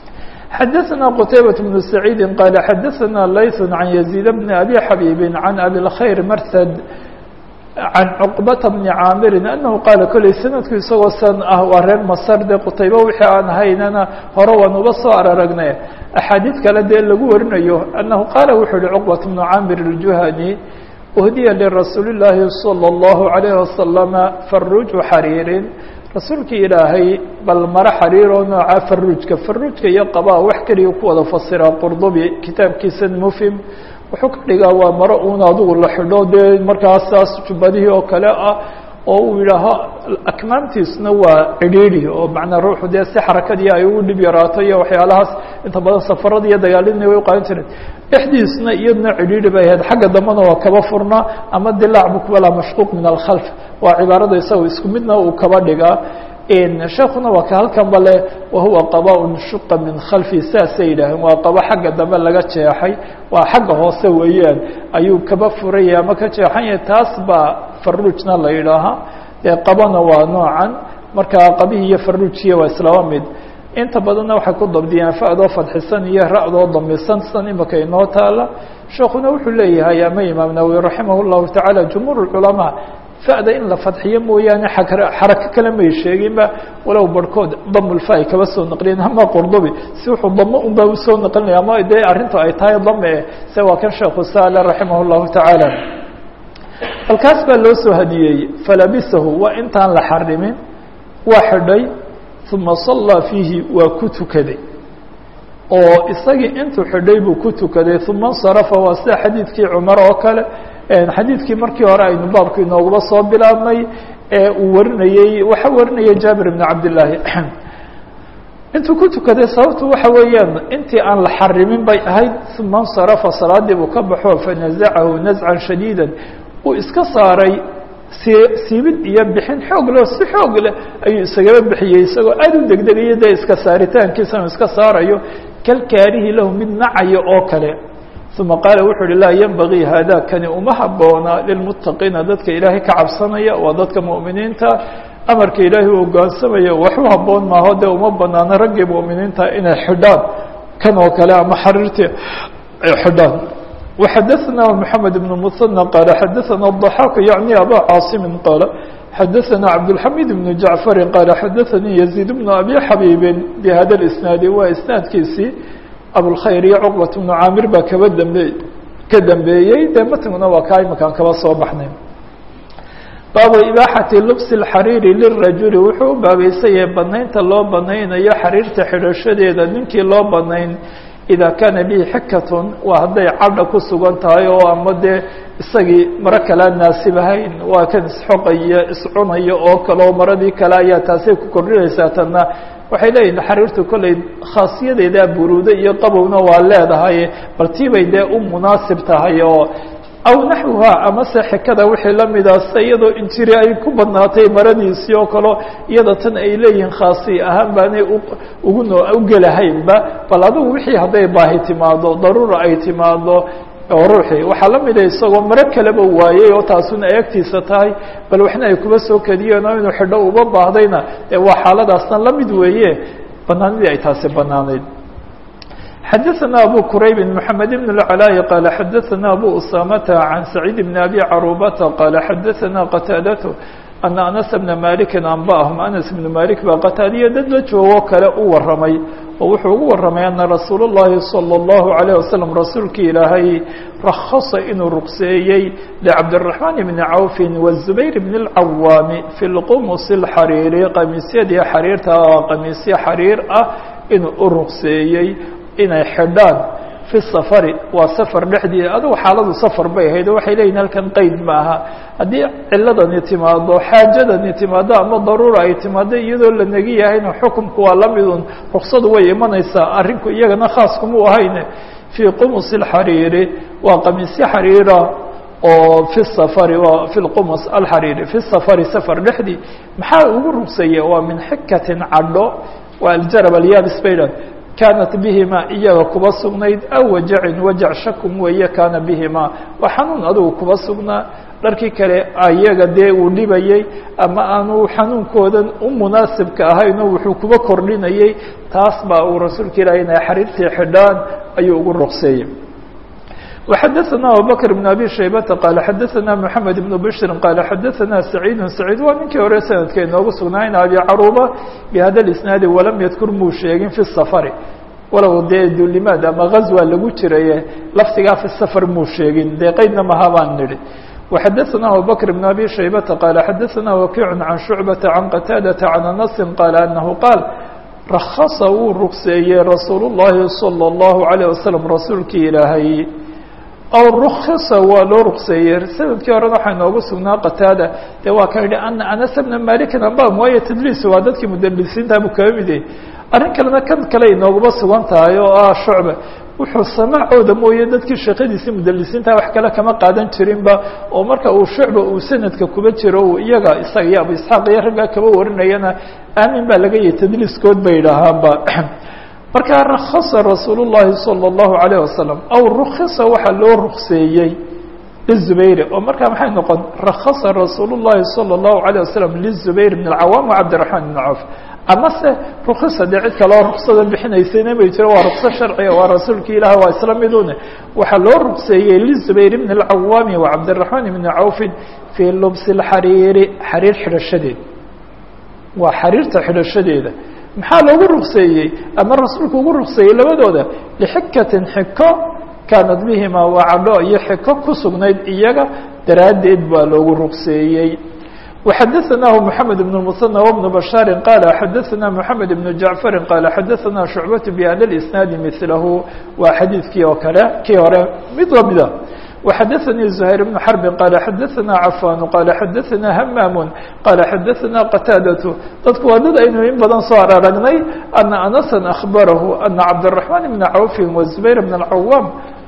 xadaثna qtaybaة بن سacيidi qال xadaثna layث عan يزيid بn abi xabيbi عan abi الkhayr mrhd can cqbata bni caamirin anahu qaala koley sanadku isagoo san ah waa reer masar dee qutayba wixii aan haynana hore waan uba soo araragnay axaadiid kale dee lagu warinayo anahu qaala wuxuu yihi cuqbat bnu caamir الjuhani uhdiya lirasuuli اllaahi salى اllahu عalayh wasalama faruuju xariirin rasuulkii ilaahay bal maro xariir oo nooca faruujka faruujka iyo qabaa wax keliya ku wada fasiraa qurdubi kitaabkiisa mufhim wuxuu ka dhigaa waa maro uun adigu la xidho dee markaas saas jubbadihii oo kale ah oo uu yidhaaho akmaamtiisna waa cidhiidhi oo macnaa ruuxu dee si xarakadii ay ugu dhib yaraato iyo waxyaalahaas inta badan safarada iyo dagaaladina way uqaadan jireen dhexdiisna iyadna cidhiidhi bay ahayd xagga dambena waa kaba furna ama dilaac bukbala mashquuq min alkhalf waa cibaarada isaga isku midna uu kaba dhigaa sheekuna waa ka halkan bale wahuwa qaba shuqa min khalfi saasay yidhaaheen waa qabo xagga dambe laga jeexay waa xagga hoose weeyaan ayuu kaba furaya ama ka jeexan yahay taas baa faruujna la yidhaahaa dee qabana waa noocan marka qabihi iyo faruujiya waa islaba mid inta badanna waxay ku dabdiyaan fa'doo fadxisan iyo ra'doo damisan san imika inoo taala sheekuna wuxuu leeyahay ama imaam nawowi raximah llahu tacaala jumhuur culamaa fa'da in la fadxiyo mooyaane xarako kale may sheeginba walow barhkood damulfa ay kaba soo naqliyeen ama qurdubi si wuxuu damo unbaa usoo naqlinaya ama dee arrintu ay tahay dame se waa kan sheekhu saale raximah llahu tacaala halkaas baa loo soo hadiyeeyey falabisahu waa intaan la xarimin waa xidhay uma sallaa fiihi waa ku tukaday oo isagii intuu xidhay buu ku tukaday uma insarafa waa sida xadiidkii cumar oo kale xadiidkii markii hore aynu baabku inooguba soo bilaabnay ee uu warinayey waxa warinaya jaabir ibn cabdillaahi intuu ku tukaday sababtu waxa weeyaan intii aan la xarimin bay ahayd uma insarafa salaadii buu ka baxo fanazacahu nazcan shadiida uu iska saaray si siibid iyo bixin xoog leh si xoog leh ayuu isagaba bixiyey isagoo aad u degdegayo dee iska saaritaankiisana iska saarayo kalkaarihi lahu mid nacayo oo kale uma qaala wuxuu uhi laa yenbagii hada kani uma haboona lilmuttaqiina dadka ilaahay ka cabsanaya waa dadka mu'miniinta amarka ilaahay u ogaansamaya wax u haboon maaho dee uma banaano raggii mu'miniinta inay xidhaan kan oo kale ama xariirtii ay xidhaan وxadثna محamed بن مثنى qال xadثna الضحاk yعnي abا cاaصم qال xadثna cabdالحamid بن جaعفر qال xadثnii يزيد بن أbي xabيب بhada الإسناaد waa isنaadkiisii abوlkhayr iyo cqبة بن caamir baa kaba dambe ka dambeeyey dee matnguna waa kaa imakaan kaba soo baxnay baabu ibaaxati lbs الxariiri lلrajuli wuxuu u baabeysaya banaynta loo banaynayo xariirta xidhashadeeda ninkii loo banayn ida kaana bihi xikatun waa hadday cadha ku sugan tahay oo ama dee isagii maro kalea naasibahayn waa kan isxoqaya iscunaya oo kale oo maradii kale ayaa taasay ku kordhinaysaa tanna waxay leeyihin xariirtu kolley khaasiyadeeda buruude iyo qabowna waa leedahay bal tiibay dee u munaasib tahay oo aw naxwuha amase xikada wixii lamida se iyadoo injiri ay ku badnaatay maradiisii oo kaleo iyada tan ay leeyihiin khaasi ahaan baanay ugu no ugelahaynba bal adigu wixii hadday baahi timaado daruura ay timaado oo ruuxii waxaa la mida isagoo maro kaleba waayey oo taasuna ay agtiisa tahay bal waxna ay kuba soo kadiyeen oo inuu xidho uba baahdayna ee waa xaaladaasna la mid weeye banaanidii ay taasi banaanayd xadثna abو qrayb محamed بن العلاء qال xadثna abو أسامة عن سعيد بن أbي cروبة qال xadثna qتاadة أن أنس بن مالك أنbأهم أنس بن مالك baa qتاadiya dad la joogo kale u waramay oo wuxuu ugu waramay أنa رasuul الlahi صلى الله عليه وسلم rasuulki ilaahay رkصa inuu رqseeyey لcبدالرحمن بن عوف والزبير بن العwاm في الqمص الxarيiri qamiisyadii xariirta qamiisyo xariir ah inuu u رqseeyey inay xidhaan fi safari waa safar dhexdii adugu xaaladu safar bay ahayd oo waxay leeyihin halkan qeyd ma aha haddii ciladani timaado xaajadani timaado ama daruura ay timaado iyadoo la negi yahayna xukumku waa la midun ruksadu way imanaysaa arrinku iyagana khaas kuma ahayne fii qumus اlxariiri waa qamiisyo xariira oo fi safari waa fi lqumus alxariiri fi safari safar dhexdii maxaa ugu rugseeya waa min xikatin cadho waa aljarab alyabis baydan kaanat bihima iyaga kuba sugnayd aw wajacin wajac shakum weeye kaana bihima waa xanuun adugu kuba sugnaa dharkii kale iyaga dee uu dhibayey ama aanu xanuunkoodan u munaasibka ahayn oo wuxuu kuba kordhinayey taas baa uu rasuulka ilaah inay xariirtii xidhaan ayuu ugu ruqseeyey وxadثna abubكر بن abي شhaybةa qال xadثna محamed بن bشhri qال xadثna سacيid سacيid waa ninkii hore sanadka inoogu sugnaa in abi caruba bhada الاسناadi walam ydkur muu sheegin في الsفr walow dee dulimaad ama غazwa lagu jiraye laftigaa في الsفr muu sheegin dee qeydna maha baan nidhi وxadثna abubكر بن abي شhaybةa qال xadثna وkiع عan شhuعبةa عan qتاadةa عan أنس qال أنه qاal رkصa wuu rugseeyey rasuul الlahi صلى الlaه عليه وsلم rasuulkii ilaahay aw rukisa waa loo rukseeyey sanadkii horena waxaa inoogu sugnaa qataada dee waa ka yidhi ana anas bna malikin ambam waayo tadliis waa dadkii mudalisiintaabuu kaga mid yahay arrin kalena kan kale inooguma sugan tahay oo ah shucba wuxuu samaacooda mooye dadkii sheekadiisii mudalisiinta wax kale kama qaadan jirinba oo marka uu shucba uu sanadka kuba jiro uu iyaga isaga iyo abu isxaaq iyo raggaa kaba warinayana aamin baa laga yahay tadliiskood bay idhaahaanba markaa rakasa rasuul الlahi salى الlahu عalيه wasalam aw rukisa waxaa loo rukseeyey lizubayr oo markaa maxay noqon rakasa rasuul الlahi salى الlahu عalيه wasalam lizubayr bn اcawaam wcabdiلرaحman bn cawf amase rukisa dee cid kaloo ruksada bixinaysayna may jiro waa rukso sharciga waa rasuulki ilaah waa isla midune waxaa loo rukseeyey lizubayr bn اcawaami wcabdiلرaحman bn cawfin fii lubsi اxariiri xariir xidhashadeed waa xariirta xidhashadeeda maxaa loogu rukseeyey ama rasuulku ugu rukseeyey labadooda lixikatin xiko kaanad bihima waa cadho iyo xiko ku sugnayd iyaga daraaddeed baa loogu rukseeyey وxadثnah محamed بن المثنى وبن بشhاaر qال xadثna محamed بن جaعفر qال xadثna شhuعبة بhda الإسناaد مثlahu waa xadiidkii oo kale kii hore mid lamida وxadثnي زهير بن حرب qال xadثna عفان qال xadثna hmام qال xadثna qتاadة dadku waa dad aynu in badan soo aragnay أنa أنسا أخبرh أنa cبدالرحمن بن عوف وزبير بن العوام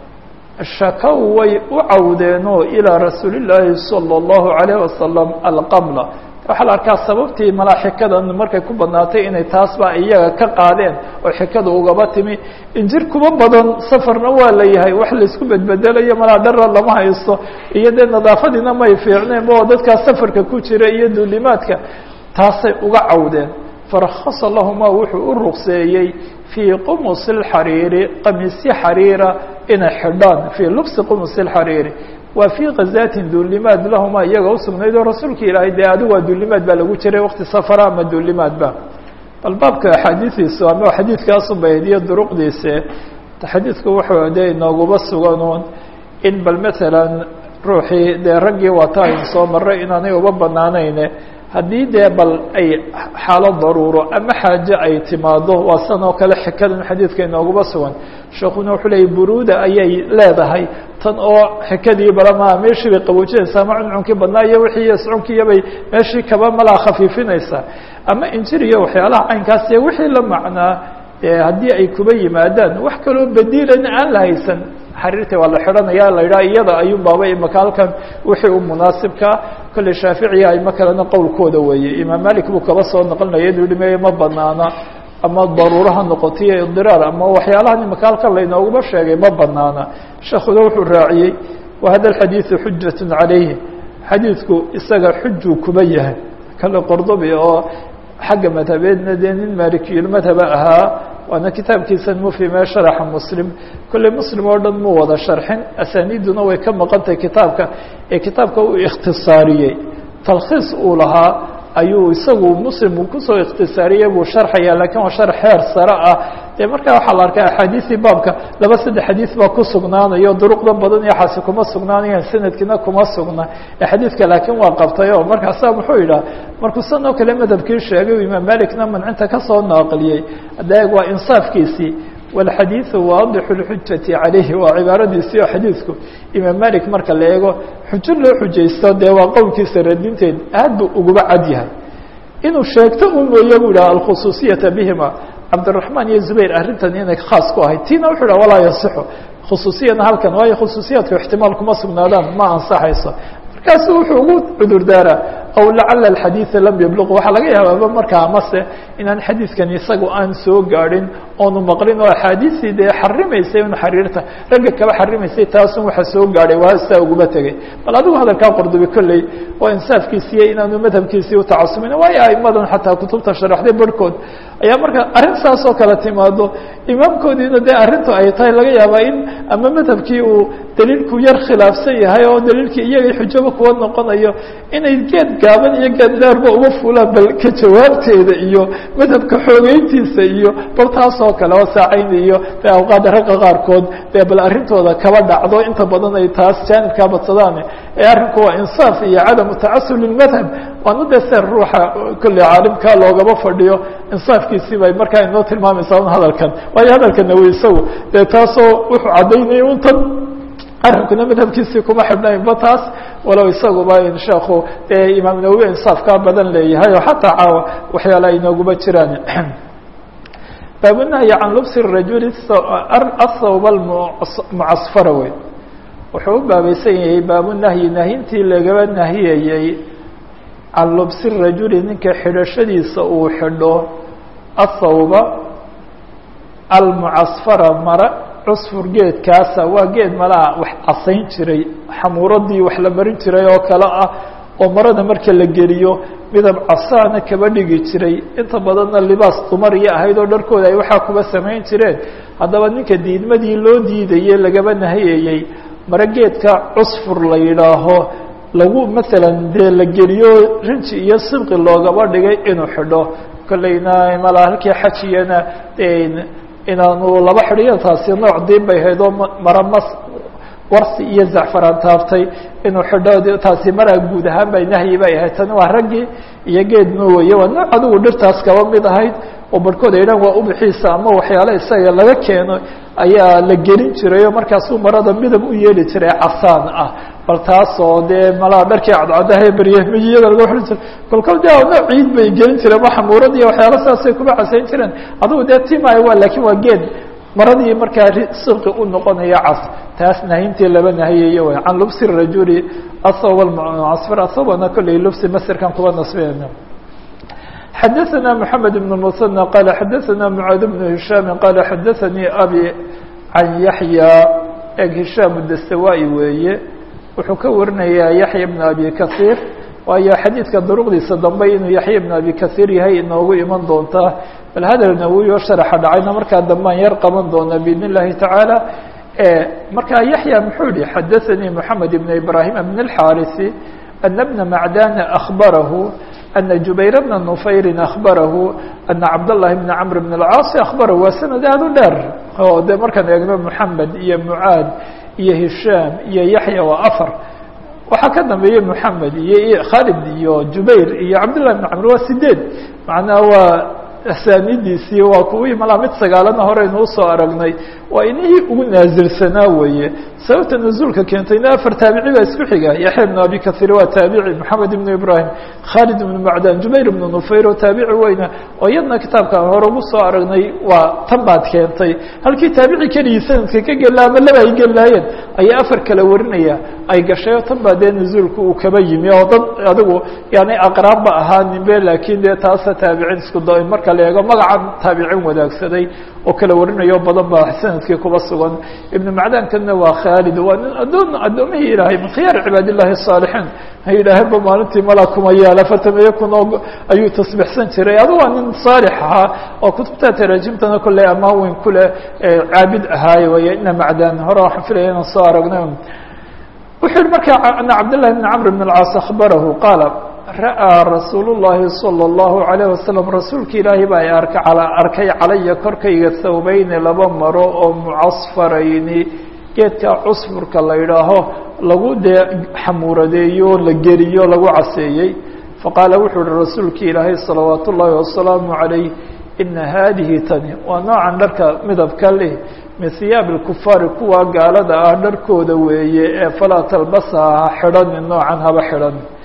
shakow way u cawdeenoo ilىa rasuuli الlaahi salى الlahu عalيه wasalam alqamla waxaa la arkaa sababtii malaa xikadan markay ku badnaatay inay taasba iyaga ka qaadeen oo xikada ugaba timi injir kuba badan safarna waa la yahay wax laisku bedbedelayo malaa dhara lama haysto iyo dee nadaafadiina may fiicneen oo dadkaa safarka ku jira iyo duulimaadka taasay uga cawdeen farakasa lahuma wuxuu u rukseeyey fii qumusi اxariiri qamiisyo xariira inay xidhaan fii lubsi qumusi اxariiri waa fii kazaatin duulimaad lahuma iyaga usugnayd oo rasuulka ilaahay dee adigu waa duulimaad baa lagu jiray wakti safara ama duulimaadba bal baabka axaadiiiisu ama xadiidkaasun bay hediyo duruqdiise xadiidku wuxuu dee inooguba suganuun in bal matalan ruuxii dee raggii wata aynu soo maray inaanay uba banaanayne haddii dee bal ay xaalo daruuro ama xaaje ay timaado waa san oo kale xikadan xadiidka inooguba sugan sheekuna wuxuu leeyay buruuda ayay leedahay tan oo xikadii balama meeshii bay qaboojinaysaa ama cuncunkii badnaa iyo wixii iyo iscunkiiyabay meeshii kaba malaa khafiifinaysaa ama injir iyo waxyaalaha caynkaas iyo wixii la macnaa dee haddii ay kuba yimaadaan wax kaloo badiilan aan la haysan xariirta waa la xidhanaya la yidhaha iyada ayuun baaba imaka halkan wixii u munaasibkaa kolley shaaficiya ayma kalena qowlkooda weeye imaam malik buu kaba soo noqlinaya inuu dhimeeye ma banaana ama daruuro ha noqoto iyo idiraar ama waxyaalahan imaka halkan laynooguma sheegay ma banaana sheekuna wuxuu raaciyey wa hada alxadiidu xujat calayhi xadiidku isaga xujuu kuba yahay kale qordobi oo xagga madhabeedna dee nin maalikiyulmadhaba ahaa waana kitaabkiisa mufhime sharaxa muslim kolley muslim oo dhan muu wada sharxin asaniiduna way ka maqantay kitaabka ee kitaabka uu ikhtisaariyey talkhiis uu lahaa ayuu isagu muslim uu kusoo ikhtisaariyey buu sharxaya lakiin waa sharx heer sare ah dee markaa waxaa la arkaa axaadiisii baabka laba saddex xadiis baa ku sugnaanayo duruqda badan iyo xaasi kuma sugnaanayaan sanadkiina kuma sugna ee xadiidka laakiin waa qabtay oo markaasaa muxuu yidhaha markuu san oo kale madhabkii sheegay imaam malikna mancinta kasoo naaqliyey adeeg waa insaafkiisii wاlxadiiثu waadixu اlxujati calayhi waa cibaaradiisii oo xadiidku imaam malik marka la eego xujo loo xujaysto dee waa qowlkiisa radinteed aad buu uguba cad yahay inuu sheegto un mooye bu yidhaha alkhusuusiyata bihima cabdiraحmaan iyo zubayr arrintan inay khaas ku ahayd tiina wuxuu yidhah walaa yasixu khusuusiyana halkan waayo khusuusiyaadku ixtimaal kuma sugnaadaan ma ansaxayso markaasu wuxuu ugu cudur daaraa aw lacala alxadiida lam yabluq waxaa laga yaabaaba markaa amase inaan xadiidkan isagu aan soo gaadhin oonu maqlin oo axaadiistii dee xarimaysay un xariirta ragga kaba xarimaysay taasun waxa soo gaadhay waa saa uguma tegay bal adigu hadalkaa qordobi kolley waa insaafkiisiiyo inaanu madhabkiisii utacasumin waayo aimadan xataa kutubta sharaxday barhkood ayaa marka arrin saas oo kale timaado imaamkoodiina dee arrintu ay tahay laga yaabaa in ama madhabkii uu daliilku yar khilaafsan yahay oo daliilkii iyagay xujaba kuwa noqonayo inay geed gaaban iyo geed dheerba uga fulaan bal ka jawaabteeda iyo madhabka xoogeyntiisa iyo bal taas oo kale oo saacayn iyo de awqaada ragga qaarkood dee bal arrintooda kaba dhacdo inta badan ay taas jaanibkaa badsadaan ee arrinku waa insaaf iyo cadamu tacasub lilmadhab waana dee seer ruuxa kolley caalimkaa loogaba fadhiyo insaafkiisii bay markaa inoo tilmaamaysaa un hadalkan waayo hadalkana wy isagu dee taasoo wuxuu caddaynaya un tan arrinkuna madhabkiisii kuma xidhnaynba taas walow isaguba in sheekhu dee imaam nawowi insaafkaa badan leeyahay oo xataa caawa waxyaala ay nooguma jiraan baabunahyi can lubsi rajuli athawb almucasfara wey wuxuu u baabaysan yahay baabunahyi nahintii lagaba nahiyayey can lubsi rajuli ninka xidhashadiisa uu xidho athawba almucasfara mara cusfur geedkaasa waa geed malaha wax casayn jiray xamuuradii wax la marin jiray oo kale ah oo marada marka la geliyo midab casaana kaba dhigi jiray inta badanna libaas dumariya ahayd oo dharkooda ay waxaa kuba samayn jireen haddaba ninka diidmadii loo diidayey lagaba nahiyayey mare geedka cusfur la yidhaaho lagu maalan dee la geliyo rinji iyo sibqi loogaba dhigay inuu xidho kolleyna malaa halkii xajiyana inaanu laba xidhiyo taasi nooc diin bay ahayd oo mara mas warsi iyo zacfaraan taaftay inuu xidho taasi maraa guud ahaan bay nahyi bay ahayd tani waa raggii iyo geed moowaye waa nooc adigu dhirtaas kaba mid ahayd oo barhkood ay dhan waa ubixiisa ama waxyaala isaga laga keeno ayaa la gelin jiray oo markaasuu marada midab u yeeli jiray casaan ah bal taasoo dee malaa dharkii cadcadaha beryamiyada laga xidhan jiray kolkol de nooc ciid bay gelin jireen ma xamuurad iyo waxyaala saasay kuma casayn jireen adigu dee timaayo waa laakiin waa geed maradii markaa sibqi u noqonaya cas taas nahintii laba nahiyayo way can lubsi rajuli athawb almucasfar athawbana kolley lubsi masirkan kuba nasbeyna xadaثna mحamed بن المثنى qال xadaثna mعاad بن هiشhاm qال xadaثnii abي can yaحyى eg هiشhاm dastawaي weeye wuxuu ka warinayaa yaحya بن abi kaثيir waayo xadiidka duruqdiisa dambe inuu yaحya بن abi kaثيir yahay inoogu iman doontaa bal hadal nawowi oo sharaxa dhacayna markaa dambaan yar qaban doona bidn الlahi taعaalى markaa yaحya muxuu yihi xadaثnii mحamed بن ibrahim بن الxاriثi أن بن معdاn أخبره أن جubayر بن نفyr أخبره أن cabdاللahi بن cمر بن الcاaص أخبره waa سند aad u dheer oo de markaan eegno محamed iyo mعاad iyo هiشhاm iyo yaحyى waa afar waxaa ka dambeeyey محamed iyo khالد iyo jubayr iyo cabdاللahi بن cمر waa sideed macnaha waa asaanidiisii waa kuwii malaa mid sagaalana horeynu usoo aragnay waa inihii ugu naasilsanaa weeye sababta nazuulka keentayna afar taabici baa isku xiga yaxya ibnu abi kahiir waa taabici maxamed ibnu ibrahim khaalid ibnu macdan jubayr ibnu nufayr oo taabici weyna oo iyadna kitaabkaan hore ugu soo aragnay waa tan baad keentay halkii taabici keligii sanadka ka gelaa ama laba ay gelaayeen ayaa afar kala warinaya ay gashay oo tan baa dee nazuulka uu kaba yimi oo dad adigu yani aqraabba ahaaninbe laakiin dee taasa taabicin isku da marka la eego magacan taabicin wadaagsaday oo kala warinayo badan baa sanadkii kuba sugan ibnu macdankana waa khaalid waa nin adoon addoomihii ilaahay min khiyaar cibaad illahi الصaalixiin ha yidhaaheenba maalintii mala kuma yaala fatamiye kunoo ayuu tasbixsan jiray adu waa nin saalix ahaa oo kutubta taraajimtana kolley amaan weyn kuleh caabid ahaaye way ina macdan hore waxaan filaya inaan soo aragnay wuxuu yihi marka ana cabdالlahi bn cmr bn اlcaas akhbarahu qaala ra'ىa rasuul الlahi salى الlahu عalيه wasalam rasuulka ilaahi baa arka arkay calaya korkayga thawbeyni laba maro oo mucasfarayni geedka cusfurka la yidhaaho lagu dee xamuuradeeyo la geliyo lagu caseeyey faqaala wuxuu uhi rasuulka ilaahay salawaat ullaahi wasalaamu عalayh ina haadihi tani waa noocan dharka midabka leh min hiyaabi اlkufaari kuwa gaalada ah dharkooda weeye ee falaa talbasaha ha xidhani noocan haba xidhan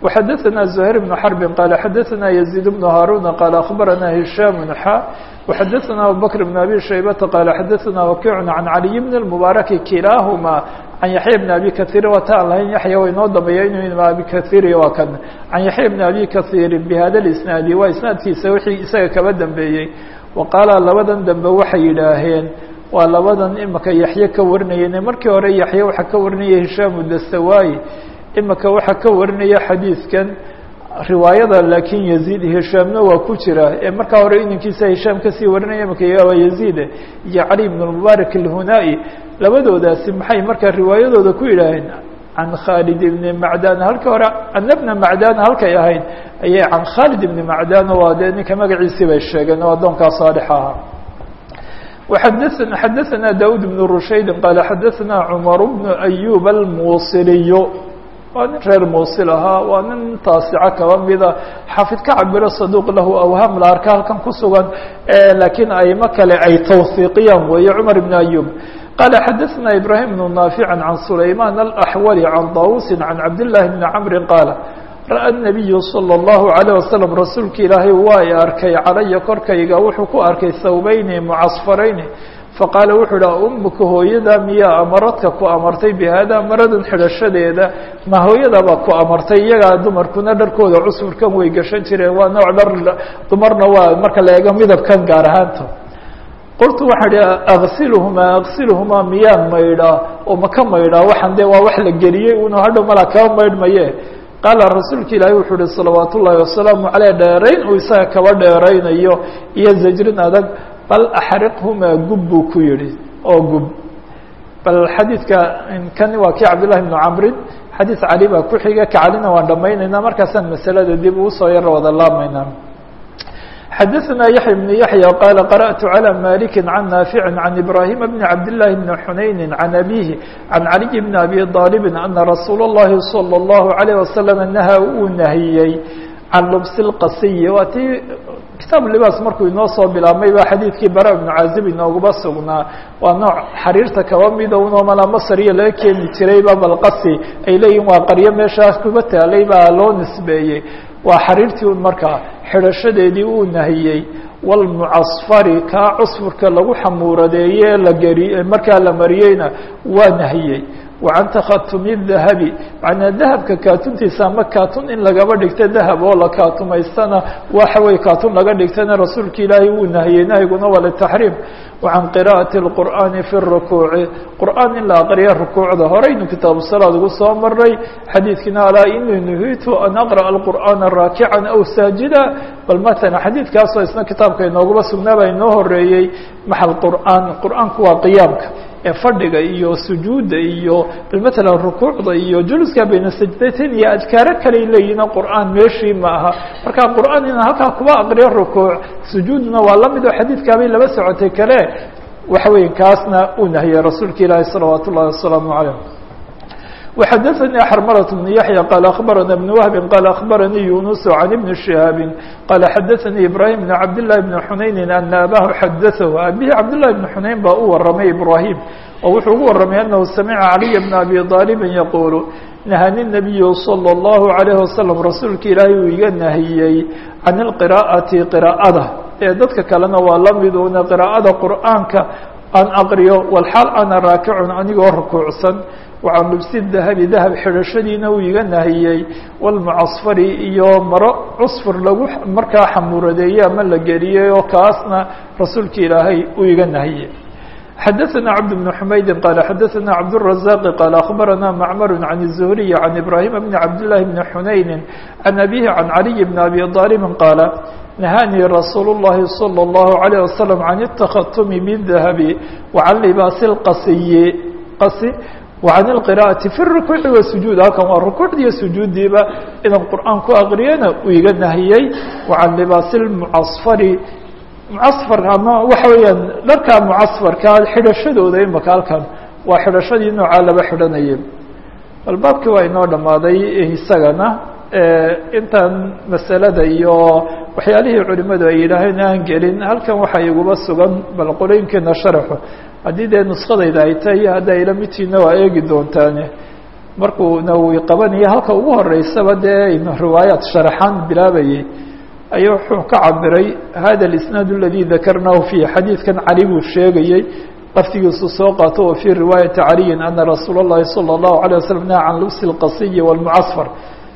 وxadثna زهير بن حرب qال xadثna يزيد بن هاrون qال أخبرna هiشام xا وxadثna أبوبكر بن أبي شhيبة qال xadثna وكيع عن علي بن المبارك kiلاahma عن يحyى بن أبي كثير wataan lahayn yaحya wa inoo dambeeya inu أبي كثيr waa kan عن يحyى بن أبي كثير بhada الإسناaد waa isناadkiisa wixii isaga kaba dambeeyey وqاala labadan dambe waxay yidhaaheen waa labadan imika yaxye ka warinayeen markii hore yaxye waxaa ka warinaya hishaam dastawayi imika waxaa ka warinaya xadiidkan riwaayada laakiin yaziid hishaamna waa ku jira ee markaa hore inankiisa hishaam kasii warinaya imika waa yaziid iyo cali bn mubaarak alhunaa-i labadoodaasi maxay markaa riwaayadooda ku yidhaaheen can khaalid ibni macdan halka hore ana bna macdan halkay ahayd ayay can khaalid ibni macdan waa dee ninka magaciisii bay sheegeen oo addoonkaa saalix ahaa وxadثna xadaثna daud بن rushayd qال xadaثna cmar بن أyub الmuusiliy waa nin reer muusil ahaa waa nin taasico kaba mida xafid ka cabiro saduq lahu awham la arka halkan ku sugan lakiin aimo kale ay tawhiiqiyaan weeye cmar بن أyub qala xadaثna ibrahim بن ناafiع عan sulayman الأxwل عan dawusi عan cabd لlahi بn cmri qaala ra'a الnabiyu salى اllahu عalيه wasalam rasuulka ilaahay waa i arkay calaya korkayga wuxuu ku arkay thawbayni mucasfarayni faqaala wuxuu idhi umuka hooyada miyaa amaradka ku amartay bihada maradan xidhashadeeda ma hooyadabaa ku amartay iyagaa dumarkuna dharkooda cusfurkan way gashan jireen waa nooc dhar dumarna waa marka la eego midabkan gaar ahaanta qultu waxaan idhi aksiluhumaa aksiluhumaa miyaan maydhaa oo maka maydhaa waxaan dee waa wax la geliyey unu hadhow malaa kaba maydhmaye qaala rasuulka ilaahi wuxuu uhi salawaat ullaahi wasalaamu caleyh dheerayn uu isaga kaba dheeraynayo iyo zajrin adag bal axriqhumaa gub buu ku yihi oo gub bal xadiidka kani waa kii cabdillahi bnu camrin xadiid cali baa ku xiga ka calina waan dhamaynaynaa markaasaan masalada dib uu soo yaro wada laabmaynaa xadaثna yaحya بن yaحyى qala qarأtu عlى maliki can naafici can ibrahima bni cabdالlahi bni xunayni can abihi can caliy bni abi طaalibi ana rasuula الlahi salى الlahu عalيه wasalam naha uu nahiyey can lubsi اlqasiyi waa tii kitaab libaas markuu inoo soo bilaabmay ba xadiidkii bara ibnu caazib inoogaba sugnaa waa nooc xariirta kaba mida unoo malaa masriya laga keeni jirayba balqasi ay leeyihin waa qaryo meeshaas kuba taalay baa loo nisbeeyey waa xariirtii un markaa xidhashadeedii uu nahiyey walmucasfari kaa cusfurka lagu xamuuradeeye la geri markaa la mariyeyna waa nahiyey wa can takhatumi dahabi macnaa dahabka kaatuntiisa ama kaatun in lagaba dhigto dahab oo la kaatumaystana waxa weye kaatun laga dhigtana rasuulka ilaahay wuu nahiyey nahyiguna waa litaxriim wa can qira'ati اlqur'aani fi rukuuci qur'aan in la aqriya rukuucda horeynu kitaabu salaad ugu soo maray xadiidkiina alaa inii nuhiitu an aqra'a alqur'aana raakican aw saajida bal matala xadiidkaasoo isna kitaabka inoogaba sugnaaba inoo horeeyey maxal qur'aan qur'aanku waa qiyaamka ee fadhiga iyo sujuudda iyo bal matalan rukuucda iyo juluska bayna sajdatayn iyo adkaaro kaley leeyihin qur'aan meeshii ma aha marka qur'aan inaan halkaa kuba aqriyo rukuuc sujuudna waa la mid oo xadiidkaabay laba socotay kale waxa weeye kaasna uu nahiyey rasuulka ilaahi salawaat ullahi wasalaamu calayh وxdثnي xrmلة بن يحيى qال أخبرنا بن وهب qال أخبرني يuنس عن بن شهاaب qال xdثnي إبراهيم بن عبد الله بن حنayن أن أbاه xdثه أbيه عبد الله بن حنayn baa u waramay إبراهيم oo wuxuu ugu waramay أنه سمع علي بن أبي طالب يقول نهني النبي صلى الله عليه وسلم rasuulka ilaahay uu iga nahiyey عن القراءة قراءada ee dadka kalena waa la mid una قراءada qur'aaنka aan aqriyo walxaal ana raakicun anigoo rukuucsan wacan lubsi dahabi dahab xidhashadiina uu iga nahiyey walmucasfari iyo maro cusfur lagu markaa xamuuradeeyey ama la geliyey oo kaasna rasuulka ilaahay uu iga nahiyey xadaثna cabd بن حmaydi qala xadaثna cabdالرaزاq qala aخbarana macmar عan الزهriي عan ibrahima bni cabdالlahi bni xunayni عan abihi عan عaliي bn abi طaalibi qaala نهاني رsuuل اللhi صلى الله عليه وسلم عن التkختم بالذهب وعن لباس الqصي qصi وعن القراءة في الركوع والسجوud halkan waa ركوuعdiiyo sujuudiiba inaan qur'aan ku aqriyana uu iga nahiyey وعan لباaس المعصفر معصفر ama waxa weeyaan dharka معصفرka xidhashadooda imaka halkan waa xidhashadii noocaa laba xidhanayay bal baabkii waa inoo dhamaaday isagana intan masalada iyo waxyaalihii culimadu ay yidhaaheen aan gelin halkan waxaa iguba sugan bal qolooyinkeena sharaxu haddii dee nuskadayda ay tahay iyo hadda ila midtiina waa eegi doontaane markuu nawowi qabanaya halka ugu horeysaba dee riwaayaat sharaxaan bilaabayay ayaa wuxuu ka cabiray hada اisnaad اladي dakarnahu fiih xadiidkan cali buu sheegayey laftigiisu soo qaato wa fii riwaayati caliyin ana rasuul اllahi salى الlahu عalيه waslm naha can lubsi اlqasiyi wاlmucasfar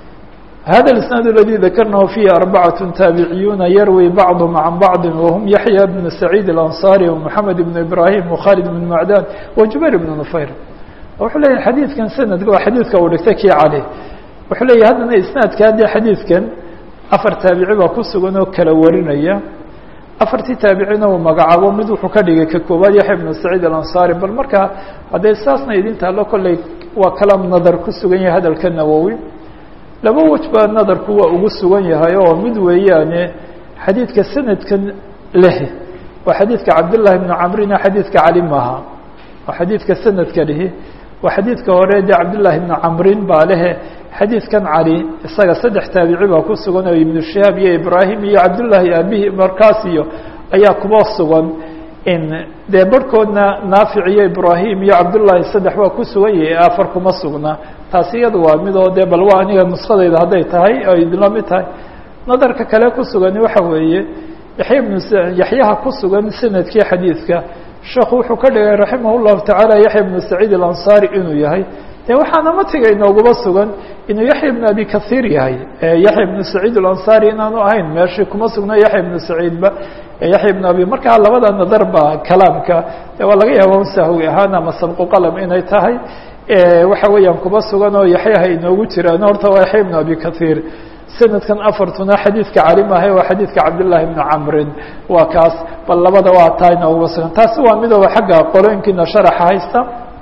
hada اisnaad اladي dakarnahu fiihi arbacaة taabiciyuuna yarwi bacضhm can bacضi whm yaحya bn saciid اlanصari ومحamed bn ibrahim وkhalid bn macdan وjubayr bn nufayr wuxuu leeyahy xadiidkan sanadka waa xadiidka uu dhigtay kii cali wuxuu leeyahy haddana isnaadka haddii xadiidkan afar taabici baa ku sugan oo kala warinaya afartii taabicina uu magacaabo mid wuxuu ka dhigay ka koowaad yaxya ibnu saciid alansaari bal markaa hadday saasna idin taallo kolley waa kalaam nadar ku sugan yahay hadalka nawowi laba wej baa nadarku waa ugu sugan yahay oo mid weeyaane xadiidka sanadkan leh waa xadiidka cabdillaahi bnu camrina xadiidka cali maaha waa xadiidka sanadka lihi waa xadiidka hore dee cabdillaahi bnu camrin baa lehe xadiidkan cali isaga saddex taabici baa ku sugan oo ibnu shihaab iyo ibraahim iyo cabdullaahi aabihi markaas iyo ayaa kuba sugan in dee barhkoodna naafic iyo ibraahim iyo cabdullaahi saddex waa ku sugan yahay afar kuma sugna taasi iyada waa mid oo dee bal waa aniga nuskadayda hadday tahay oo idinla mid tahay nadarka kale ku sugani waxa weeye yaxya ibnu yaxyaha ku sugan sanadkii xadiidka sheekhu wuxuu ka dhigay raximah llahu tacaala yaxya ibnu saciid alansaari inuu yahay de waxaana matiga inooguma sugan inuu yaxya ibnu abi kahiir yahay yaxya ibnu saciid alansaari inaanu ahayn meeshii kuma sugna yaxya ibnu saciidba yaxya ibnu abi markaa labada nadar ba kalaamka de waa laga yaaba sahwi ahaan ama sabqu qalam inay tahay waxa weeyaan kuma sugan oo yaxyaha inoogu jiraan horta waa yaxya ibnu abi kahiir sanadkan afartuna xadiidka cali maahay waa xadiidka cabdillaahi bni camrin waa kaas bal labada waa taa inooguma sugan taasi waa midooba xagga qolooyinkiina sharaxa haysta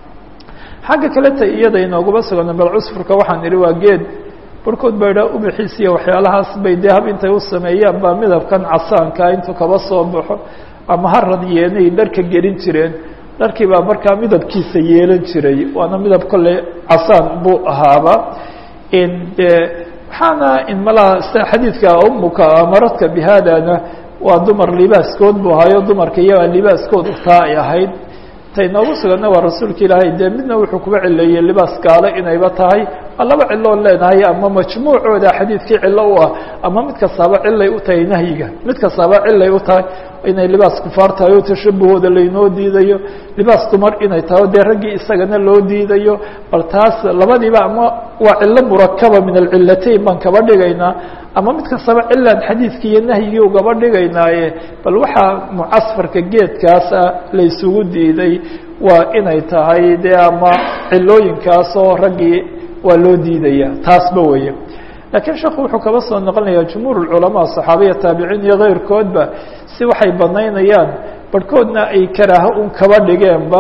xagga kaleta iyada inooguma sugan bal cusfurka waxaan idhi waa geed barhkood ba idhaa ubixiisiya waxyaalahaas bay dee hab intay u sameeyaan baa midabkan casaanka intuu kaba soo baxo ama harad yeenay dharka gelin jireen dharkii baa markaa midabkiisa yeelan jiray waana midab kolley casaan buu ahaaba de waxaana in malaha sida xadiidka umuka amaradka bihadana waa dumar libaaskood buu ahayo dumarka iyagaa libaaskoodu taa ay ahayd tay noogu suganna waa rasuulka ilaahay dee midna wuxuu kuga cileeyey libaas gaalo inayba tahay waa laba ciloon leenahay ama majmuucooda xadiidkii cilo u ah ama mid kastaaba cilay u tahay nahyiga mid kastaaba cilay u tahay inay libaas kufaar tahay oo tashabahooda laynoo diidayo libaas dumar inay tahay o dee raggii isagana loo diidayo bal taas labadiiba ama waa cilo murakaba min alcilatayn baan kaba dhigaynaa ama mid kastaba cilaan xadiidkii iyo nahyigii ugaba dhigaynaaye bal waxaa mucasfarka geedkaasa laysugu diiday waa inay tahay dee ama cilooyinkaasoo raggii waa loo diidaya taasba weeye laakiin sheekhu wuxuu kaba soo noqonayaa jumhuur culamaa saxaabiya taabiciin iyo keyrkoodba si waxay banaynayaan barhkoodna ay karaaho un kaba dhigeenba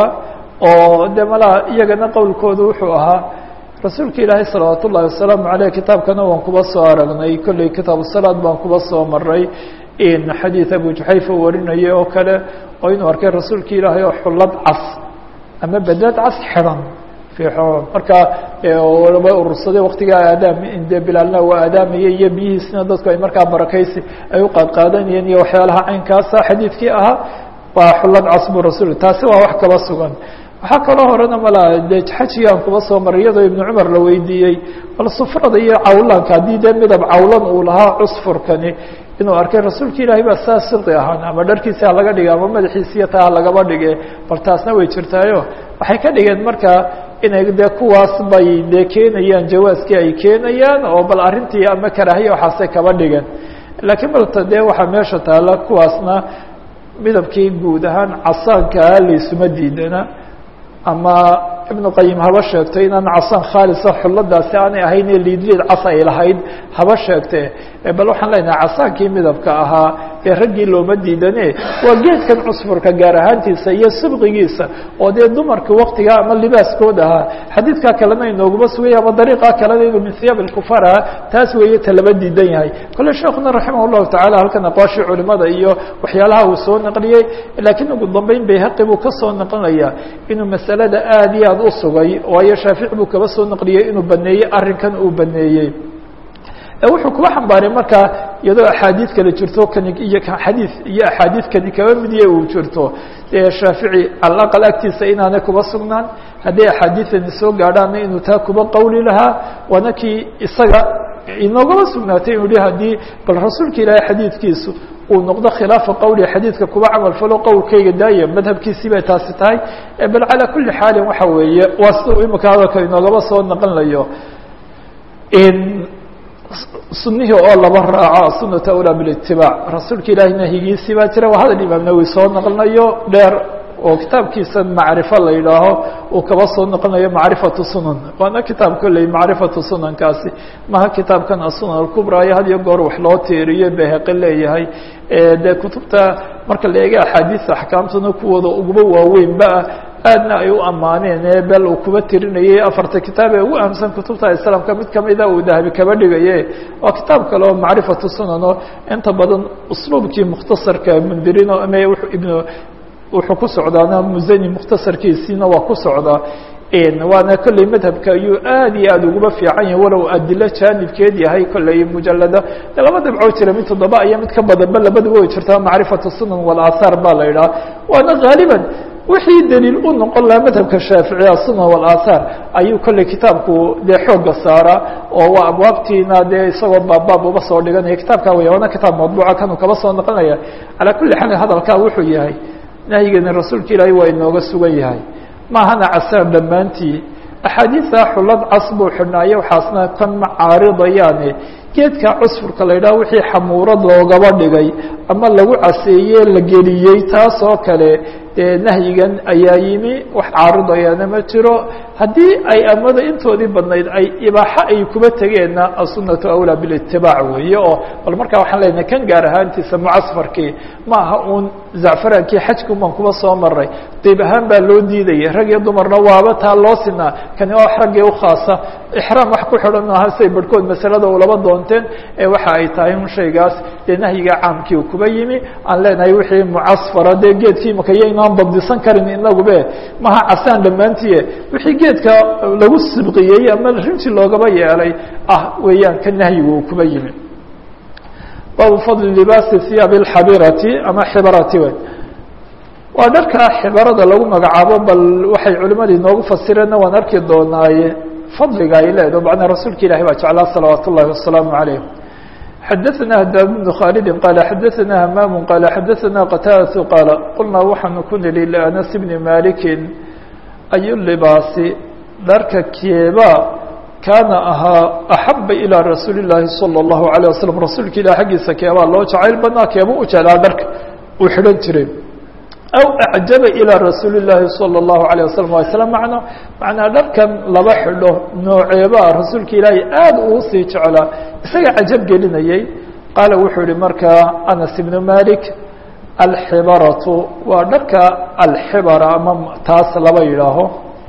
oo de malaha iyagana qowlkoodu wuxuu ahaa rasuulka ilaahay salawaat ullahi wasalaamu aleyh kitaabkana waan kuba soo aragnay kolley kitaabu salaad baan kuba soo maray in xadiid abu juxayfa warinaya oo kale oo inuu arkay rasuulka ilaahay oo xullad cas ama bedad cas xidhan markaa ba urursaday waktigaa aadaam de bilaalna waa aadaamaya iyo biyihiisna dadku ay markaa barakaysi ay u qaadqaadanayeen iyo waxyaalaha caynkaasa xadiidkii ahaa waa xullad cas bu rasul taasi waa wax kaba sugan waxaa kaloo horena mala de xajigaan kuba soo maray iyadoo ibnu cumar la weydiiyey bal sufrada iyo cawlaanka haddii dee midab cawlan uu lahaa cusfurkani inuu arkay rasuulka ilaahay baa saa sirdi ahaan ama dharkiisi ha laga dhige ama madaxiisiiyo taa ha lagaba dhige bal taasna way jirtaayo waxay ka dhigeen markaa inay dee kuwaas bay dee keenayaan jawaaskii ay keenayaan oo bal arrintii ama karaahiya waxaasay kaba dhigeen laakiin balta dee waxaa meesha taala kuwaasna midabkii guud ahaan casaankaa laysuma diidana ama ibnu qayim haba sheegto inaan casaan khaalisa xulladaasi aanay ahayn ee liidliid cas ay lahayd haba sheegte bal waxaan leenahay casaankii midabka ahaa ee raggii looma diidane waa geedkan cusfurka gaar ahaantiisa iyo sibqigiisa oo dee dumarka waktiga ama libaaskood ahaa xadiidkaa kalena inooguma sugaya ama dariiqaa kalena inuu min hiyaab ilkufaar ahaa taas weeye ta lama diidan yahay kole sheekuna raximah llahu tacala halkan aqwaashii culimada iyo waxyaalaha uu soo naqliyey laakiin ugu dambeyn bayhaqi buu ka soo naqlinaya inuu masalada aad iyo aad u sugay waayo shaafici buu kaba soo naqliyey inuu baneeyey arrinkan uu baneeyey wuxuu kuba xambaaray markaa iyadoo axaadiid kale jirto kani iyo xadiid iyo axaadiid kani kaba midiye uu jirto dee shaafici calaqal agtiisa inaanay kuba sugnaan hadday axaadiidani soo gaadhaanna inuu taa kuba qowli lahaa waana kii isaga inoogaba sugnaatay inuu yihi haddii bal rasuulka ilaahay xadiidkiisu uu noqdo khilaafa qowli xadiidka kuba camal falo qowlkayga daaya madhabkiisii bay taasi tahay bal calaa kuli xaalin waxa weeye waa sida uu imika hadalka inoogaba soo naqonlayo sunihii oo laba raaco sunata awlaa bilitibaac rasuulka ilaahay nahyigiisii baa jira waa hadal imaam nawowi soo naqlinayo dheer oo kitaabkiisa macrifo la yidhaaho uu kaba soo noqonayo macrifatu sunan waana kitaab kolley macrifatu sunankaasi maha kitaabkan asunan alkubra iyo had iyo goor wax loo tiiriyo beheqe leeyahay dee kutubta marka la eega axaadiista axkaamtuna kuwooda uguba waaweynba aadna ay u ammaaneen ee bel uu kuba tirinayay afarta kitaab ee ugu ahamsan kutubta islaamka mid kamida uu dahabi kaba dhigaye waa kitaab kale oo macrifatu sunan oo inta badan usluubkii mukhtasarka mundirino ama ibn wuxuu ku socdaana musani mukhtasarkiisiina waa ku socdaa waana kolley madhabka ayuu aad iyo aad uguba fiican yahay walow adilo jaanibkeed yahay kolley mujalada de laba dabcoo jira mid toddoba iyo mid ka badanba labadaba way jirtaa macrifatu sunan walaathaar baa la yidhaha waana haaliban wixii daliil u noqon lahaa madhabka shaaficiya sunan walaathaar ayuu kolley kitaabku dee xooga saaraa oo waa abwaabtiina dee isagoo baabbaab uba soo dhiganaya kitaabka wey waana kitaab madbuuca kanuu kaba soo noqonaya calaa kulli xaal hadalkaa wuxuu yahay nahyigeena rasuulka ilaahay waa inooga sugan yahay maahana casaan dhammaantii axaadiisa xulad cas buu xidhnaayo waxaasna kan ma caaridayaane geedka cusfurka la yidhaha wixii xamuurad loogaba dhigay ama lagu caseeye la geliyey taas oo kale dee nahyigan ayaa yimi wax caaridayaana ma jiro haddii ay amada intoodii badnayd ay ibaaxo ay kuba tegeenna asunatu awlaa bilitibaac weeye oo bal markaa waxaan leenahay kan gaar ahaantiisa mucasfarkii ma aha uun zacfaraankii xajkun baan kuba soo maray diib ahaan baa loo diidayay rag iyo dumarna waaba taa loo sinaa kani waa wax raggii ukhaasa ixraam wax ku xidhan maaha say barhkood masalada ulaba doonteen ee waxa ay tahay un shaygaas dee nahyiga caamkii kuba yimi aan leenahay wixii mucasfara dee geedkii imaka yaynaan dabdisan karin inagube maha casaan dhammaantiie wixii geedka lagu sibqiyey ama rinji loogaba yeelay ah weeyaan ka nahyigu uu kuba yimi baabu fadli libaasi hiyaabi alxabirati ama xibarati wey waa dharkaa xibarada lagu magacaabo bal waxay culimadii noogu fasireenna waan arki doonaaye fadliga ay leedaho macnaa rasuulka ilahi baa jeclaa salawaat ullahi wasalaamu calayh xadaثna hadaab bnu khaalidi qaala xadaثna hamaamu qaala xadaثna qataadatu qaala qulnaa waxaanu ku nili lianas bni malikin ayu libaasi dharka keeba kaana ahaa axaba ilىa rasuuli الlahi salى الlahu عalيه waslm rasuulka ilah xaggiisa keebaa loo jacayl badnaa keeba u jeclaa dharka uu xidhan jiray aw acjaba ilىa rasuuli الlahi salى الlahu عalيه waslm waa isla macno macnaa dharkan laba xidho nooceebaa rasuulka ilaahay aad uu sii jeclaa isaga cajab gelinayay qaala wuxuu yihi markaa anas ibnu malik alxibaratu waa dharka alxibara ama taas laba yidhaaho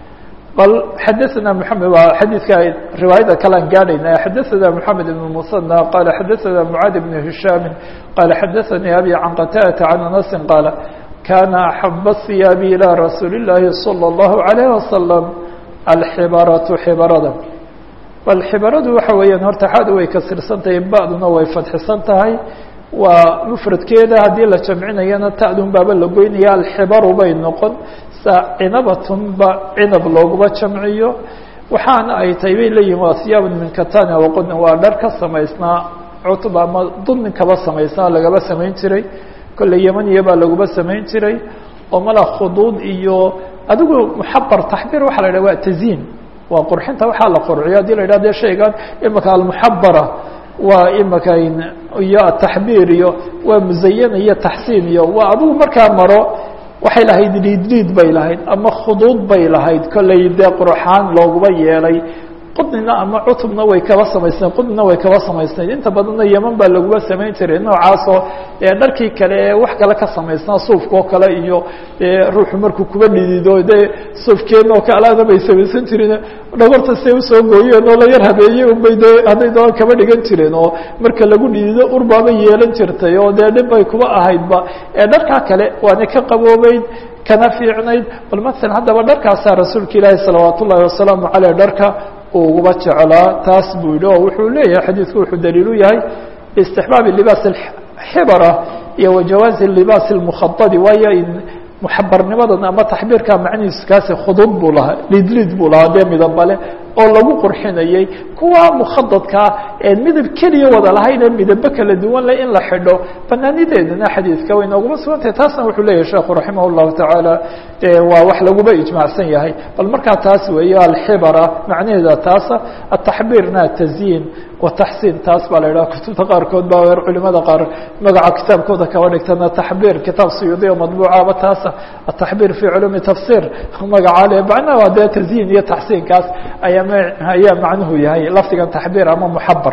bal xadaثna mحamed waa xadiidka riwaayada kalean gaadhayna xadaثna mحamed ibn musanى qaala xadaثna mعaad ibn hishaami qaala xadaثanii abi can qataadata can anasi qaala kana axaba الثiyaabi ilى rasuuli الlahi salى الlahu عalيه wasalam alxibaratu xibarada bal xibaradu waxa weeyaan horta xaadu way kasirsan tahay ba'duna way fadxisan tahay waa mufradkeeda haddii la jamcinayana ta'dun baaba la goynaya alxibaru bay noqon sa cinabatun ba cinab looguma jamciyo waxaana ay tahay bay leeyihin waa siyaabun min katana waqodna waa dhar ka samaysnaa cutba ama dudnin kaba samaysnaa lagaba samayn jiray kolley yemaniya baa laguba samayn jiray oo mala khuduud iyo adigu muxabar taxbiir waxa la yidhah waa taziin waa qurxinta waxaa la qurxiyo hadii la yidhah de shaygan imaka almuxabara waa imaka iyo ataxbiir iyo waa musayana iyo taxsiin iyo waa adigu markaa maro waxay lahayd liidliid bay lahayd ama khuduud bay lahayd kolley dee qurxaan looguma yeelay qudnina ama cutubna way kaba samaysnayd qudnina way kaba samaysnayd inta badanna yeman baa laguba samayn jiray noocaasoo dee dharkii kale ee wax kale ka samaysnaa suufkaoo kale iyo dee ruuxu markuu kuba dhidido dee suufkeedna oo kaleana bay samaysan jireen dhagorta say usoo gooyeen oo la yar habeeyey unbay de hadday doon kaba dhigan jireen oo marka lagu dhidido urbaaba yeelan jirtay oo dee dhib bay kuba ahaydba ee dharkaa kale waana ka qaboobeyd kana fiicnayd bal maala haddaba dharkaasaa rasuulka ilaahi salawaat ullahi wasalaamu caleyh dharka uguba jeclaa taas buu yidhi oo wuxuu leeyahay xadiidku wuxuu daliil u yahay istixbaabi libaas xibara iyo wajawaazi libaas اlmukhadadi waayo muxabarnimadan ama taxbiirka macnihiisu kaasi khudud buu lahaa lidlid buu lahaa dee midabale oo lagu qurxinayey kuwa mukhadadkaa ee midab keliya wada lahayn ee midabo kala duwan le in la xidho banaanideedana xadiidka way nooguma sugantahay taasna wuxuu leeyahay sheekhu raximah llahu tacaala waa wax laguba ijmaacsan yahay bal markaa taas weeye alxibara macnaheeda taasa ataxbiirna atazyiin wataxsiin taas baa la idhaha kutubta qaarkood ba culimada qaar magaca kitaabkooda kaba dhigtana taxbiir kitaab suyuudi o madbuucaba taasa ataxbiir fi culuumi tafsir magaca le macnaha waa dee tazyiin iyo taxsiinkaas ayaa ayaa macnuhu yahay lafdigan taxbiir ama muxabar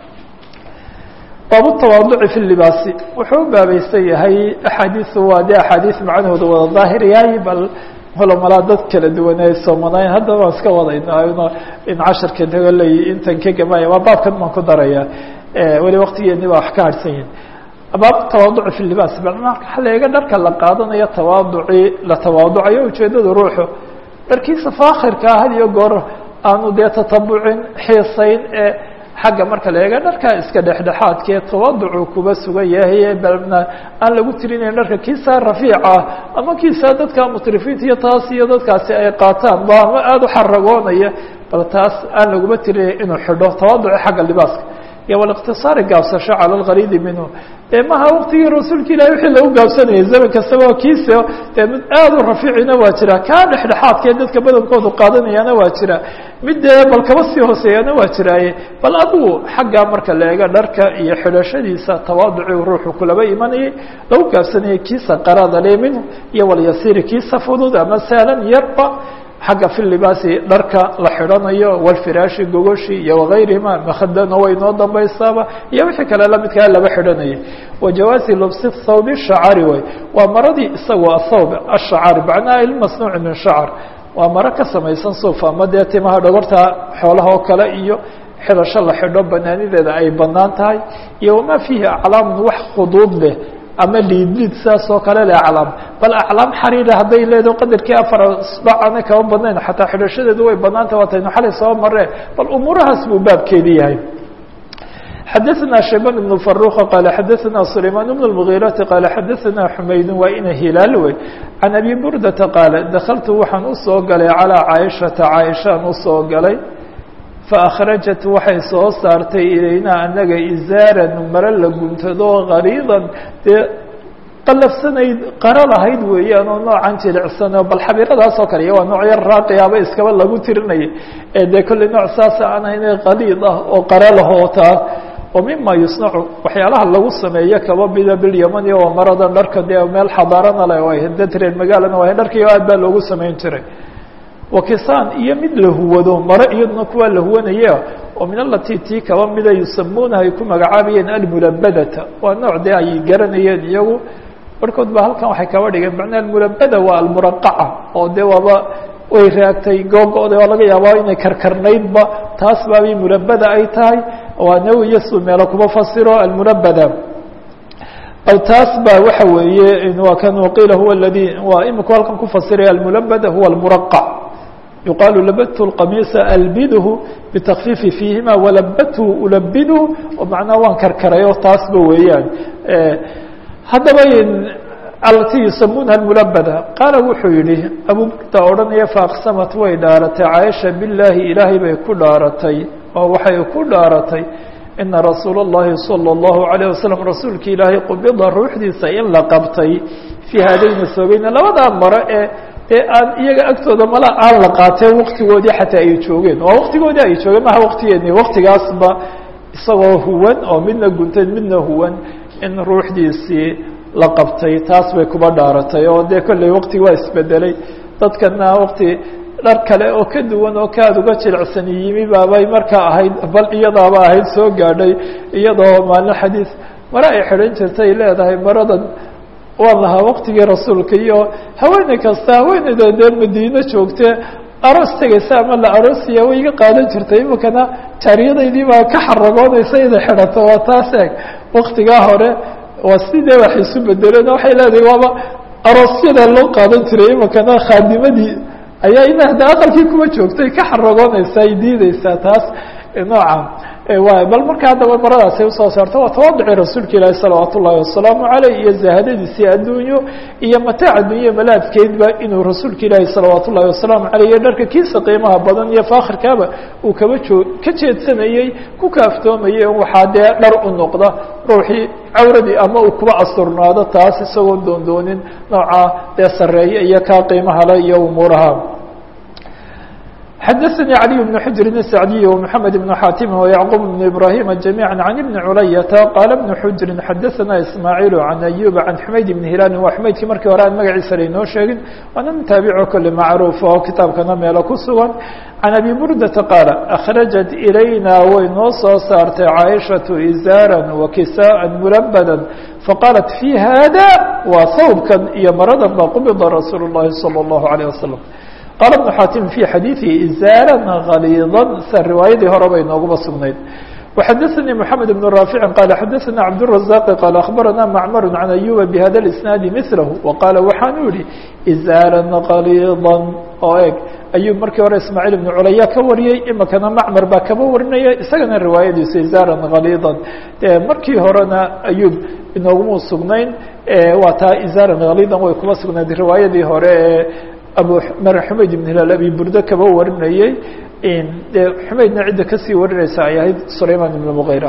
baab tawaaduci fi libaasi wuxuu u baabaysan yahay axaadiisu waa dee axaadiis macnahooda wada daahir yahay bal holomalaa dad kala duwan ay soomanayn haddaba waan iska wadayna in casharka dagaley intan ka gamaya waa baabkan baan ku daraya weli waktigeeni baa wax ka harsan yihin baab tawaaduci fi libaas bal marka leega dharka la qaadanayo tawaaduci la tawaaducayo ujeedada ruuxu dharkiisa faakhirkaa had iyo goor aanu dee tatabucin xiisayn ee xagga marka la eega dharka iska dhexdhexaadkee tawaducu kuba sugan yahay balna aan lagu tirinayn dharka kiisaa rafiica ama kiisaa dadka mutrifiinta iyo taas iyo dadkaasi ay qaataan ba ama aada u xaragoonaya bal taas aan laguma tirinay inuu xidho tawaduci xagga libaaska iyo waliqtisaari gaabsasho cala algariidi minhu dee maha waktigii rasuulka ilahi wixii lagu gaabsanayay zaman kastaba kiisa dee mid aada u rafiicina waa jira kaa dhexdhexaadkee dadka badankoodu qaadanayaana waa jira mid dee bal kaba sii hooseeyana waa jiraaye bal adigu xaggaa marka la eega dharka iyo xidhashadiisa tawaaduci ruuxu kulaba imanayay lagu gaabsanayay kiisa qarada le minhu iyo walyasiiri kiisa fudud ama sahlan yarba xagga fi libaasi dharka la xidhanayo walfiraashi gogoshi iyo wagayrihima makadana way noo dambaysaaba iyo wixii kale lamidkaa laba xidhanayay wajawaazi lubsi thawbi shacari way waa maradii isagoo athawb ashacari macnaha ilmasnuuci min shacar waa maro ka samaysan suuf ama dee timaha dhogorta xoolaha oo kale iyo xidhasho la xidho banaanideeda ay banaan tahay iyo wamaa fiihi aclaamun wax khuduud leh ama liidliid sidaas oo kale le aclaam bal aclaam xariira hadday leedo qadarkii afar sbacana kama badnayn xataa xidhashadeedu way banaantah waataynu xalay soo maree bal umuurahaas buu baabkeedi yahay xadaثna shaybان بن فaruq qala xadaثna سlayman بن المغيرaةi qala xadaثna xumayd waa ina hilaal wey can abi burdata qaala dakltu waxaan usoo galay calىa caaishata caaishaan usoo galay faakhrajat waxay soo saartay ilaynaa anaga izaaran maro la guntado gariidan dee qalafsanayd qaro lahayd weeyaan oo noocan jilicsanoo bal xabiiradaas oo kale iyo waa nooc yar raaqiyaaba iskaba lagu tirinaya ee dee kolley nooc saasa aan hayne qaliid ah oo qaro lahoo taas wa mima yusnacu waxyaalaha lagu sameeyo kaba mida bilyamani oo maradan dharka dee meel xadaarana le ay dadreer magaalana waa dharkiio aad baa loogu samayn jiray wakisaan iyo mid la huwado maro iyaduna kuwaa la huwanaya oo min alati tii kaba mida yusamuunaha ay ku magacaabayeen almulabadata waa nooc dee ay garanayeen iyagu barhkood ba halkan waxay kaba dhigeen macnaa almulabada waa almuraqaca oo dee waaba way raagtay googo-da waa laga yaabaa inay karkarnaydba taas baabay mulabada ay tahay waa nawi iyo su meelo kuma fasiro almulabada bal taas ba waxa weeye waa kan waqiila huwa aladi waa imika halkan ku fasiraya almulabada huwa almuraqac yuqaalu labadtu اqamiisa albidhu bitakfiifi fiihima walabadhu ulabidhu oo macnaha waan karkaray oo taasba weeyaan haddaba alati yusamunaha mulabada qaala wuxuu yihi abu burda odhanaya faaqsamat way dhaaratay caaisha bilaahi ilaahay bay ku dhaaratay oo waxay ku dhaaratay ina rasuula اllahi salى اllahu عalيه wasalam rasuulka ilaahay qubida ruuxdiisa in la qabtay fii haadayni soogeyna labadaa maro ee ee aan iyaga agtooda mala aan la qaateen waktigoodii xataa ay joogeen waa waktigoodii ay joogeen maha waktigeeni waktigaasba isagoo huwan oo midna guntan midna huwan in ruuxdiisii la qabtay taas bay kuba dhaaratay oo dee kolley waktigi waa isbedelay dadkana wakti dhar kale oo ka duwan oo kaad uga jilicsan yimi baabay markaa ahayd bal iyadaaba ahayd soo gaadhay iyadoo maalin xadiis mare ay xidhan jirtay leedahay maradan waan lahaa waktigii rasuulka iyo haweeney kasta haweeneyda dee madiine joogte aroos tegaysa ama la aroosiya way iga qaadan jirtay imikana jaariyadaydii baa ka xaragoonaysa inay xidhato waa taas eeg waktigaa hore waa sidee wax isu bedeleen waxay leedahay waaba aroosyada loo qaadan jiray imikana khaadimadii ayaa ina hadda aqalkii kuma joogtay ka xaragoonaysa ay diideysaa taas noocan bal marka haddaba maradaasay usoo saarto waa tawaduci rasuulka ilaahi salawaat ullahi wasalaamu caleyh iyo zahadadiisii adduunyo iyo mataac addunya malaadkeedba inuu rasuulka ilaahi salawaat ullahi wasalaamu caleyh iyo dharka kiisa qiimaha badan iyo faakhirkaaba uu kaba joo ka jeedsanayey ku kaaftoomayay waxaa dee dhar u noqda ruuxii cawradii ama uu kuba asturnaado taas isagoon doondoonin nooca dee sareeye iyo kaa qiimaha le iyo umuuraha xdثnي علي بن حجر السعدي ومحمد بن xاtم ويعقوب بن إبراهيم جميعا عن بن عlyة qال بن حجر xdثna إسماعيل عن أيوب عن حmayd بن هiلال waa xmaydkii markii hore aan magaciisa laynoo sheegin waana nin taaبico kole macruuf oo kitaabkana meelo ku sugan عن أبي بردة qاaل أخرجت إليna way noo soo saartay cائشhaة إزاarا وكساء ملبدا فqالت في hذا waa hوبkan iyo maradan ba qبضa رasuuل اللhi صلى الله عليه وسلم qال بن xاtم في xadيiثi إزاarا غليظا sa riwaayadii hore bay nooguba sugnayd وxadثnي محمد بن رافع qال xadثna عبدالرزاق qال أخبرna معmر عن أيوب بhda الإسناaد مثله وqاaل waxaanu yihi إزاarا غليظا oo eg أyوب markii hore ismاعيل بن culya ka wariyey imikana macmر baa kaba warinaya isagana riwaayadiisu إزاarا غليظا markii horena أyوب inooguma sugnayn waa taa إزاarا غليظا way kuba sugnayd riwaayadii hore ee abu xumayd ibn hilaal abi burdo kaba warinayey dee xumaydna cidda kasii warinaysa ay ahayd sulayman ibn muغayra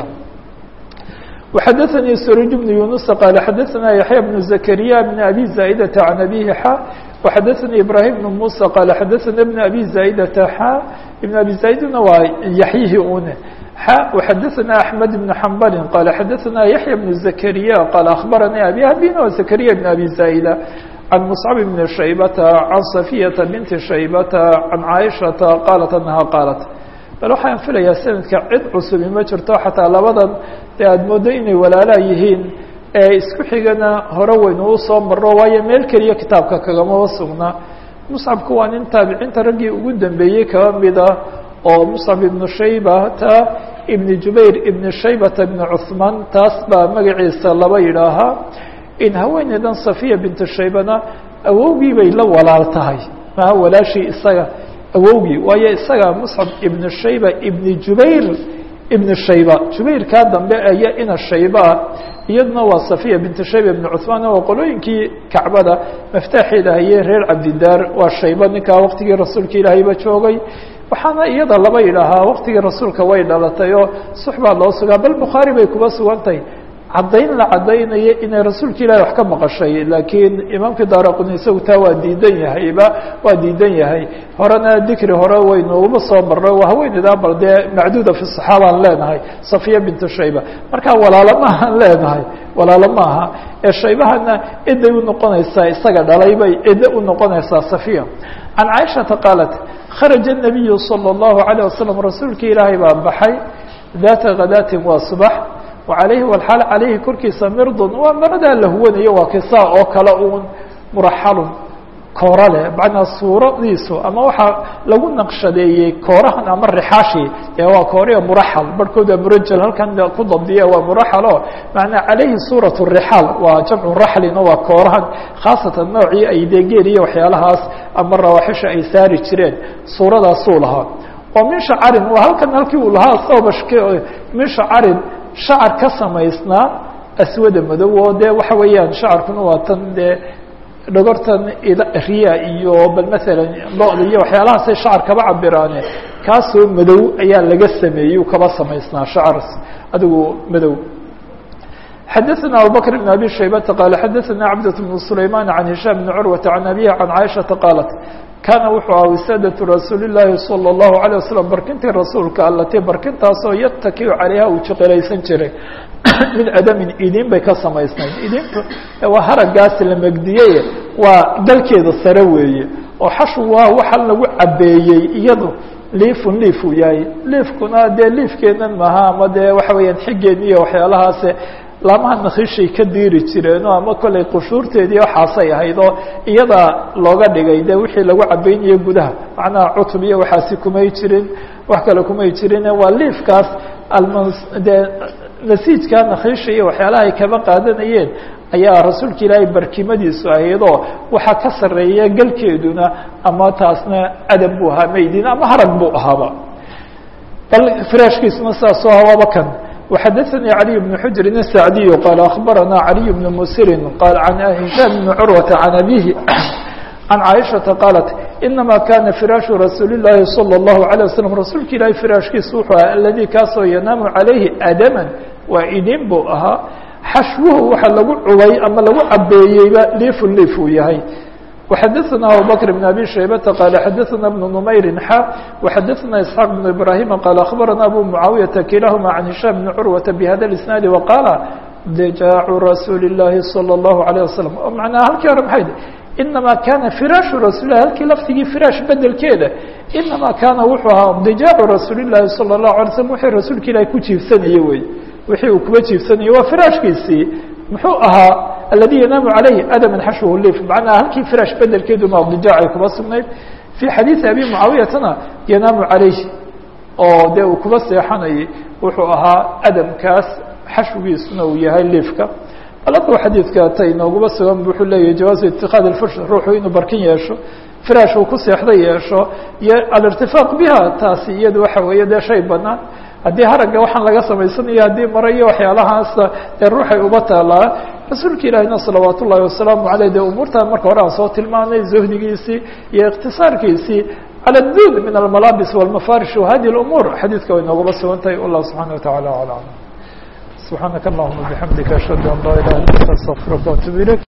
وxadثnي srج بن يuنuس qال xadثna yaحyى بن زكريا بن أbي زائدة عن أbيه xا وxadثnي إبراهيم بن موسى qال xadثna بن أbي زائدة xا بن أbي زائدna waa yaحyihii une xا وxadثna أحمد بن حنبل qال xadثna yaحyى بن زكريا qال أخبرnي أbي abيna wa زكريا بن أbي زائدة عن مصعب بن شhيبة عن صفية بنت شhيبة عن عائشhaة qالت أنها qالت bal waxaan filayaa sanadka cid cusubi ma jirto xataa labadan dee aada moodo inay walaalaa yihiin ee isku xigana hore waynu u soo marno waayo meel keliya kitaabka kagamaba sugna muscabku waa nin taabiciinta raggii ugu dambeeyey kaba mida oo muscab ibnu shaybata ibn jubayr ibn shaybata ibn cuثmaan taas baa magaciisa laba yidhaahaa in haweeneydan safiya bintu shaybana awowgii bay la walaal tahay maha walaashii isaga awowgii waayo isaga muscab ibn shayba ibn jubayr ibn shayba jubayrkaa dambe aya ina shaybaa iyaduna waa safiya bintu shayba ibn cuثmaan waa qolooyinkii kacbada maftaaxeeda hayee reer cabdidaar waa shayba ninkaa waqtigii rasuulka ilaahayba joogay waxaana iyada laba yidhaahaa waqtigii rasuulka way dhalatay oo sux baa loo sugaa bal bukhaari bay kuba sugan tahay caddayn la caddaynayo inay rasuulka ilahi wax ka maqashay laakiin imaamka daaraquni isagu taa waa diidan yahayba waa diidan yahay horena dikri hore waynuuba soo marno waa haweeneydaa bal dee macduuda fi saxaabaan leenahay safiya bintu shayba marka walaalo maahaan leenahay walaalo maaha ee shaybahana ciday unoqonaysaa isaga dhalay bay ciddo unoqonaysaa safiya can caaishata qaalat kharaja الnabiyu salى الlahu عalيه wasalam rasuulka ilaahay baa baxay daata khadaatin waa subax وعalayhi wlxaal calayhi korkiisa mirdun waa maradaa la huwanayo waa kisaa oo kale uun muraxalun koora leh macnaa suuradiisu ama waxaa lagu naqshadeeyey koorahan ama rixaashi ee waa kooriya muraxal barhkood waa murajal halkan ku dabdiya waa muraxalo macnaa calayhi suuraة الrixaal waa jamcu raxlin oo waa koorahan khaasatan noocii ay deegeen iyo waxyaalahaas ama rawaaxisha ay saari jireen suuradaasuu lahaa oo min shacarin waa halkan halkii uu lahaa soobashk min shacarin shacar ka samaysnaa aswada madow oo dee waxa weeyaan shacarkuna waa tan dee dhogortan riya iyo bal maalan lo-da iyo waxyaalahaasay shacar kaba cabiraane kaasoo madow ayaa laga sameeyey kaba samaysnaa shacar adigu madow xadaثna abubakr بn abi shaybata qaal xadaثna cabdة بn sulayman can hishaam bn curwata can abihi can caaishaةa qaalat kaana wuxuu aha wisaadaةu rasuuli الlahi salى الlahu عalيه waslm barkintii rasuulka alati barkintaasoo yatakiu calayha uu jiqilaysan jiray min adamin idin bay ka samaysnayd idinku waa haragaas la megdiyey waa galkeeda sare weeye oo xashu waa waxa lagu cabeeyey iyado liifun liif uu yahay liifkuna dee liifkeenan maha ama dee waxa weeyaan xigeen iyo waxyaalahaase laamaha nakhishay ka diiri jireenoo ama kollay qushuurteedii waxaasay ahayd oo iyada looga dhigay de wixii lagu cabaynayo gudaha macnaha cutub iyo waxaasi kumay jirin wax kale kumay jirin waa liifkaas almde nasiijka nakhisha iyo waxyaalaha ay kaba qaadanayeen ayaa rasuulka ilaahay barkimadiisu ahaydoo waxaa ka sarreeya galkeeduna ama taasna adab buu ahaa maydin ama harag buu ahaaba bal firaashkiisuna saasoo hawaaba kan وxadثnي علي بن حجر السعدي qال أخبرنا علي بن مسر qال عن هiشام بن عروة عن أبيه عن عائشhaةa qالت إنما كاna فراaش رasuuل اللahi صلى الله عليه وسلم rasuulka ilahi فراashkiisa wuxuu aha الذي kaasoo ينaaم عaليهi أdما waa idin buu ahaa xashwuhu waxa lagu cubay ama lagu cabeeyeyba liif liif uu yahay وxadثna abubكر بن أbي شhaybةa qال xadثna بن نmayr xا وxadثna إسحاq بن إبراهيم qال أخبرna أbو معاaويةa kilahma عن هiشام بن عروة بhda الإسناaد وqاla djاع رasuuل اللahi صلى الله عليه وسلم معنaa halkii hore maxay inama kana firaaشhu rasuل lah halkii laftigii firaaش bedelkeeda inama kana wuxuu ahaa djاع rasuul الlahi صلى الله عليه وسلم wxii rasuulka ilahi ku jiifsanayey wey wixii uu kuba jiifsanayey waa firaashkiisii muxuu ahaa aladi yanaamu عalayhi adama xashwhu lif macnaha halkii firaash bedelkeedu madijaacay kuba sugnayd fii xadiiثi abi mucaawiyatana yanaamu عalayhi oo dee uu kuba seexanayay wuxuu ahaa adamkaas xashwigiisuna uu yahay liifka alaba xadiidka ta inooguma sugan wuxuu leeyahy jawaazu itikaad اfursh ruuxu inuu barkin yeesho firaash uu ku seexda yeesho iyo alirtifaaq biha taasi iyadu waxa weeye dee shay banaan haddii haragga waxaan laga samaysanayo haddii mare iyo waxyaalahaas dee ruuxay uba taalaa rasuulka ilaahina salawaat ullahi wasalaamu aleyh dee umuurtaa marka hore aan soo tilmaanay zuhdigiisii iyo ikhtisaarkiisii calى duud min almalaabis wاlmafarish wahadi اlumuur xadiidka way noogaba sugan tahay wallah subxana wataعala alam subxaanaka allahuma bixamdika ashhadu an laa ilaha illa anta astaqfiruka waatubu ilayk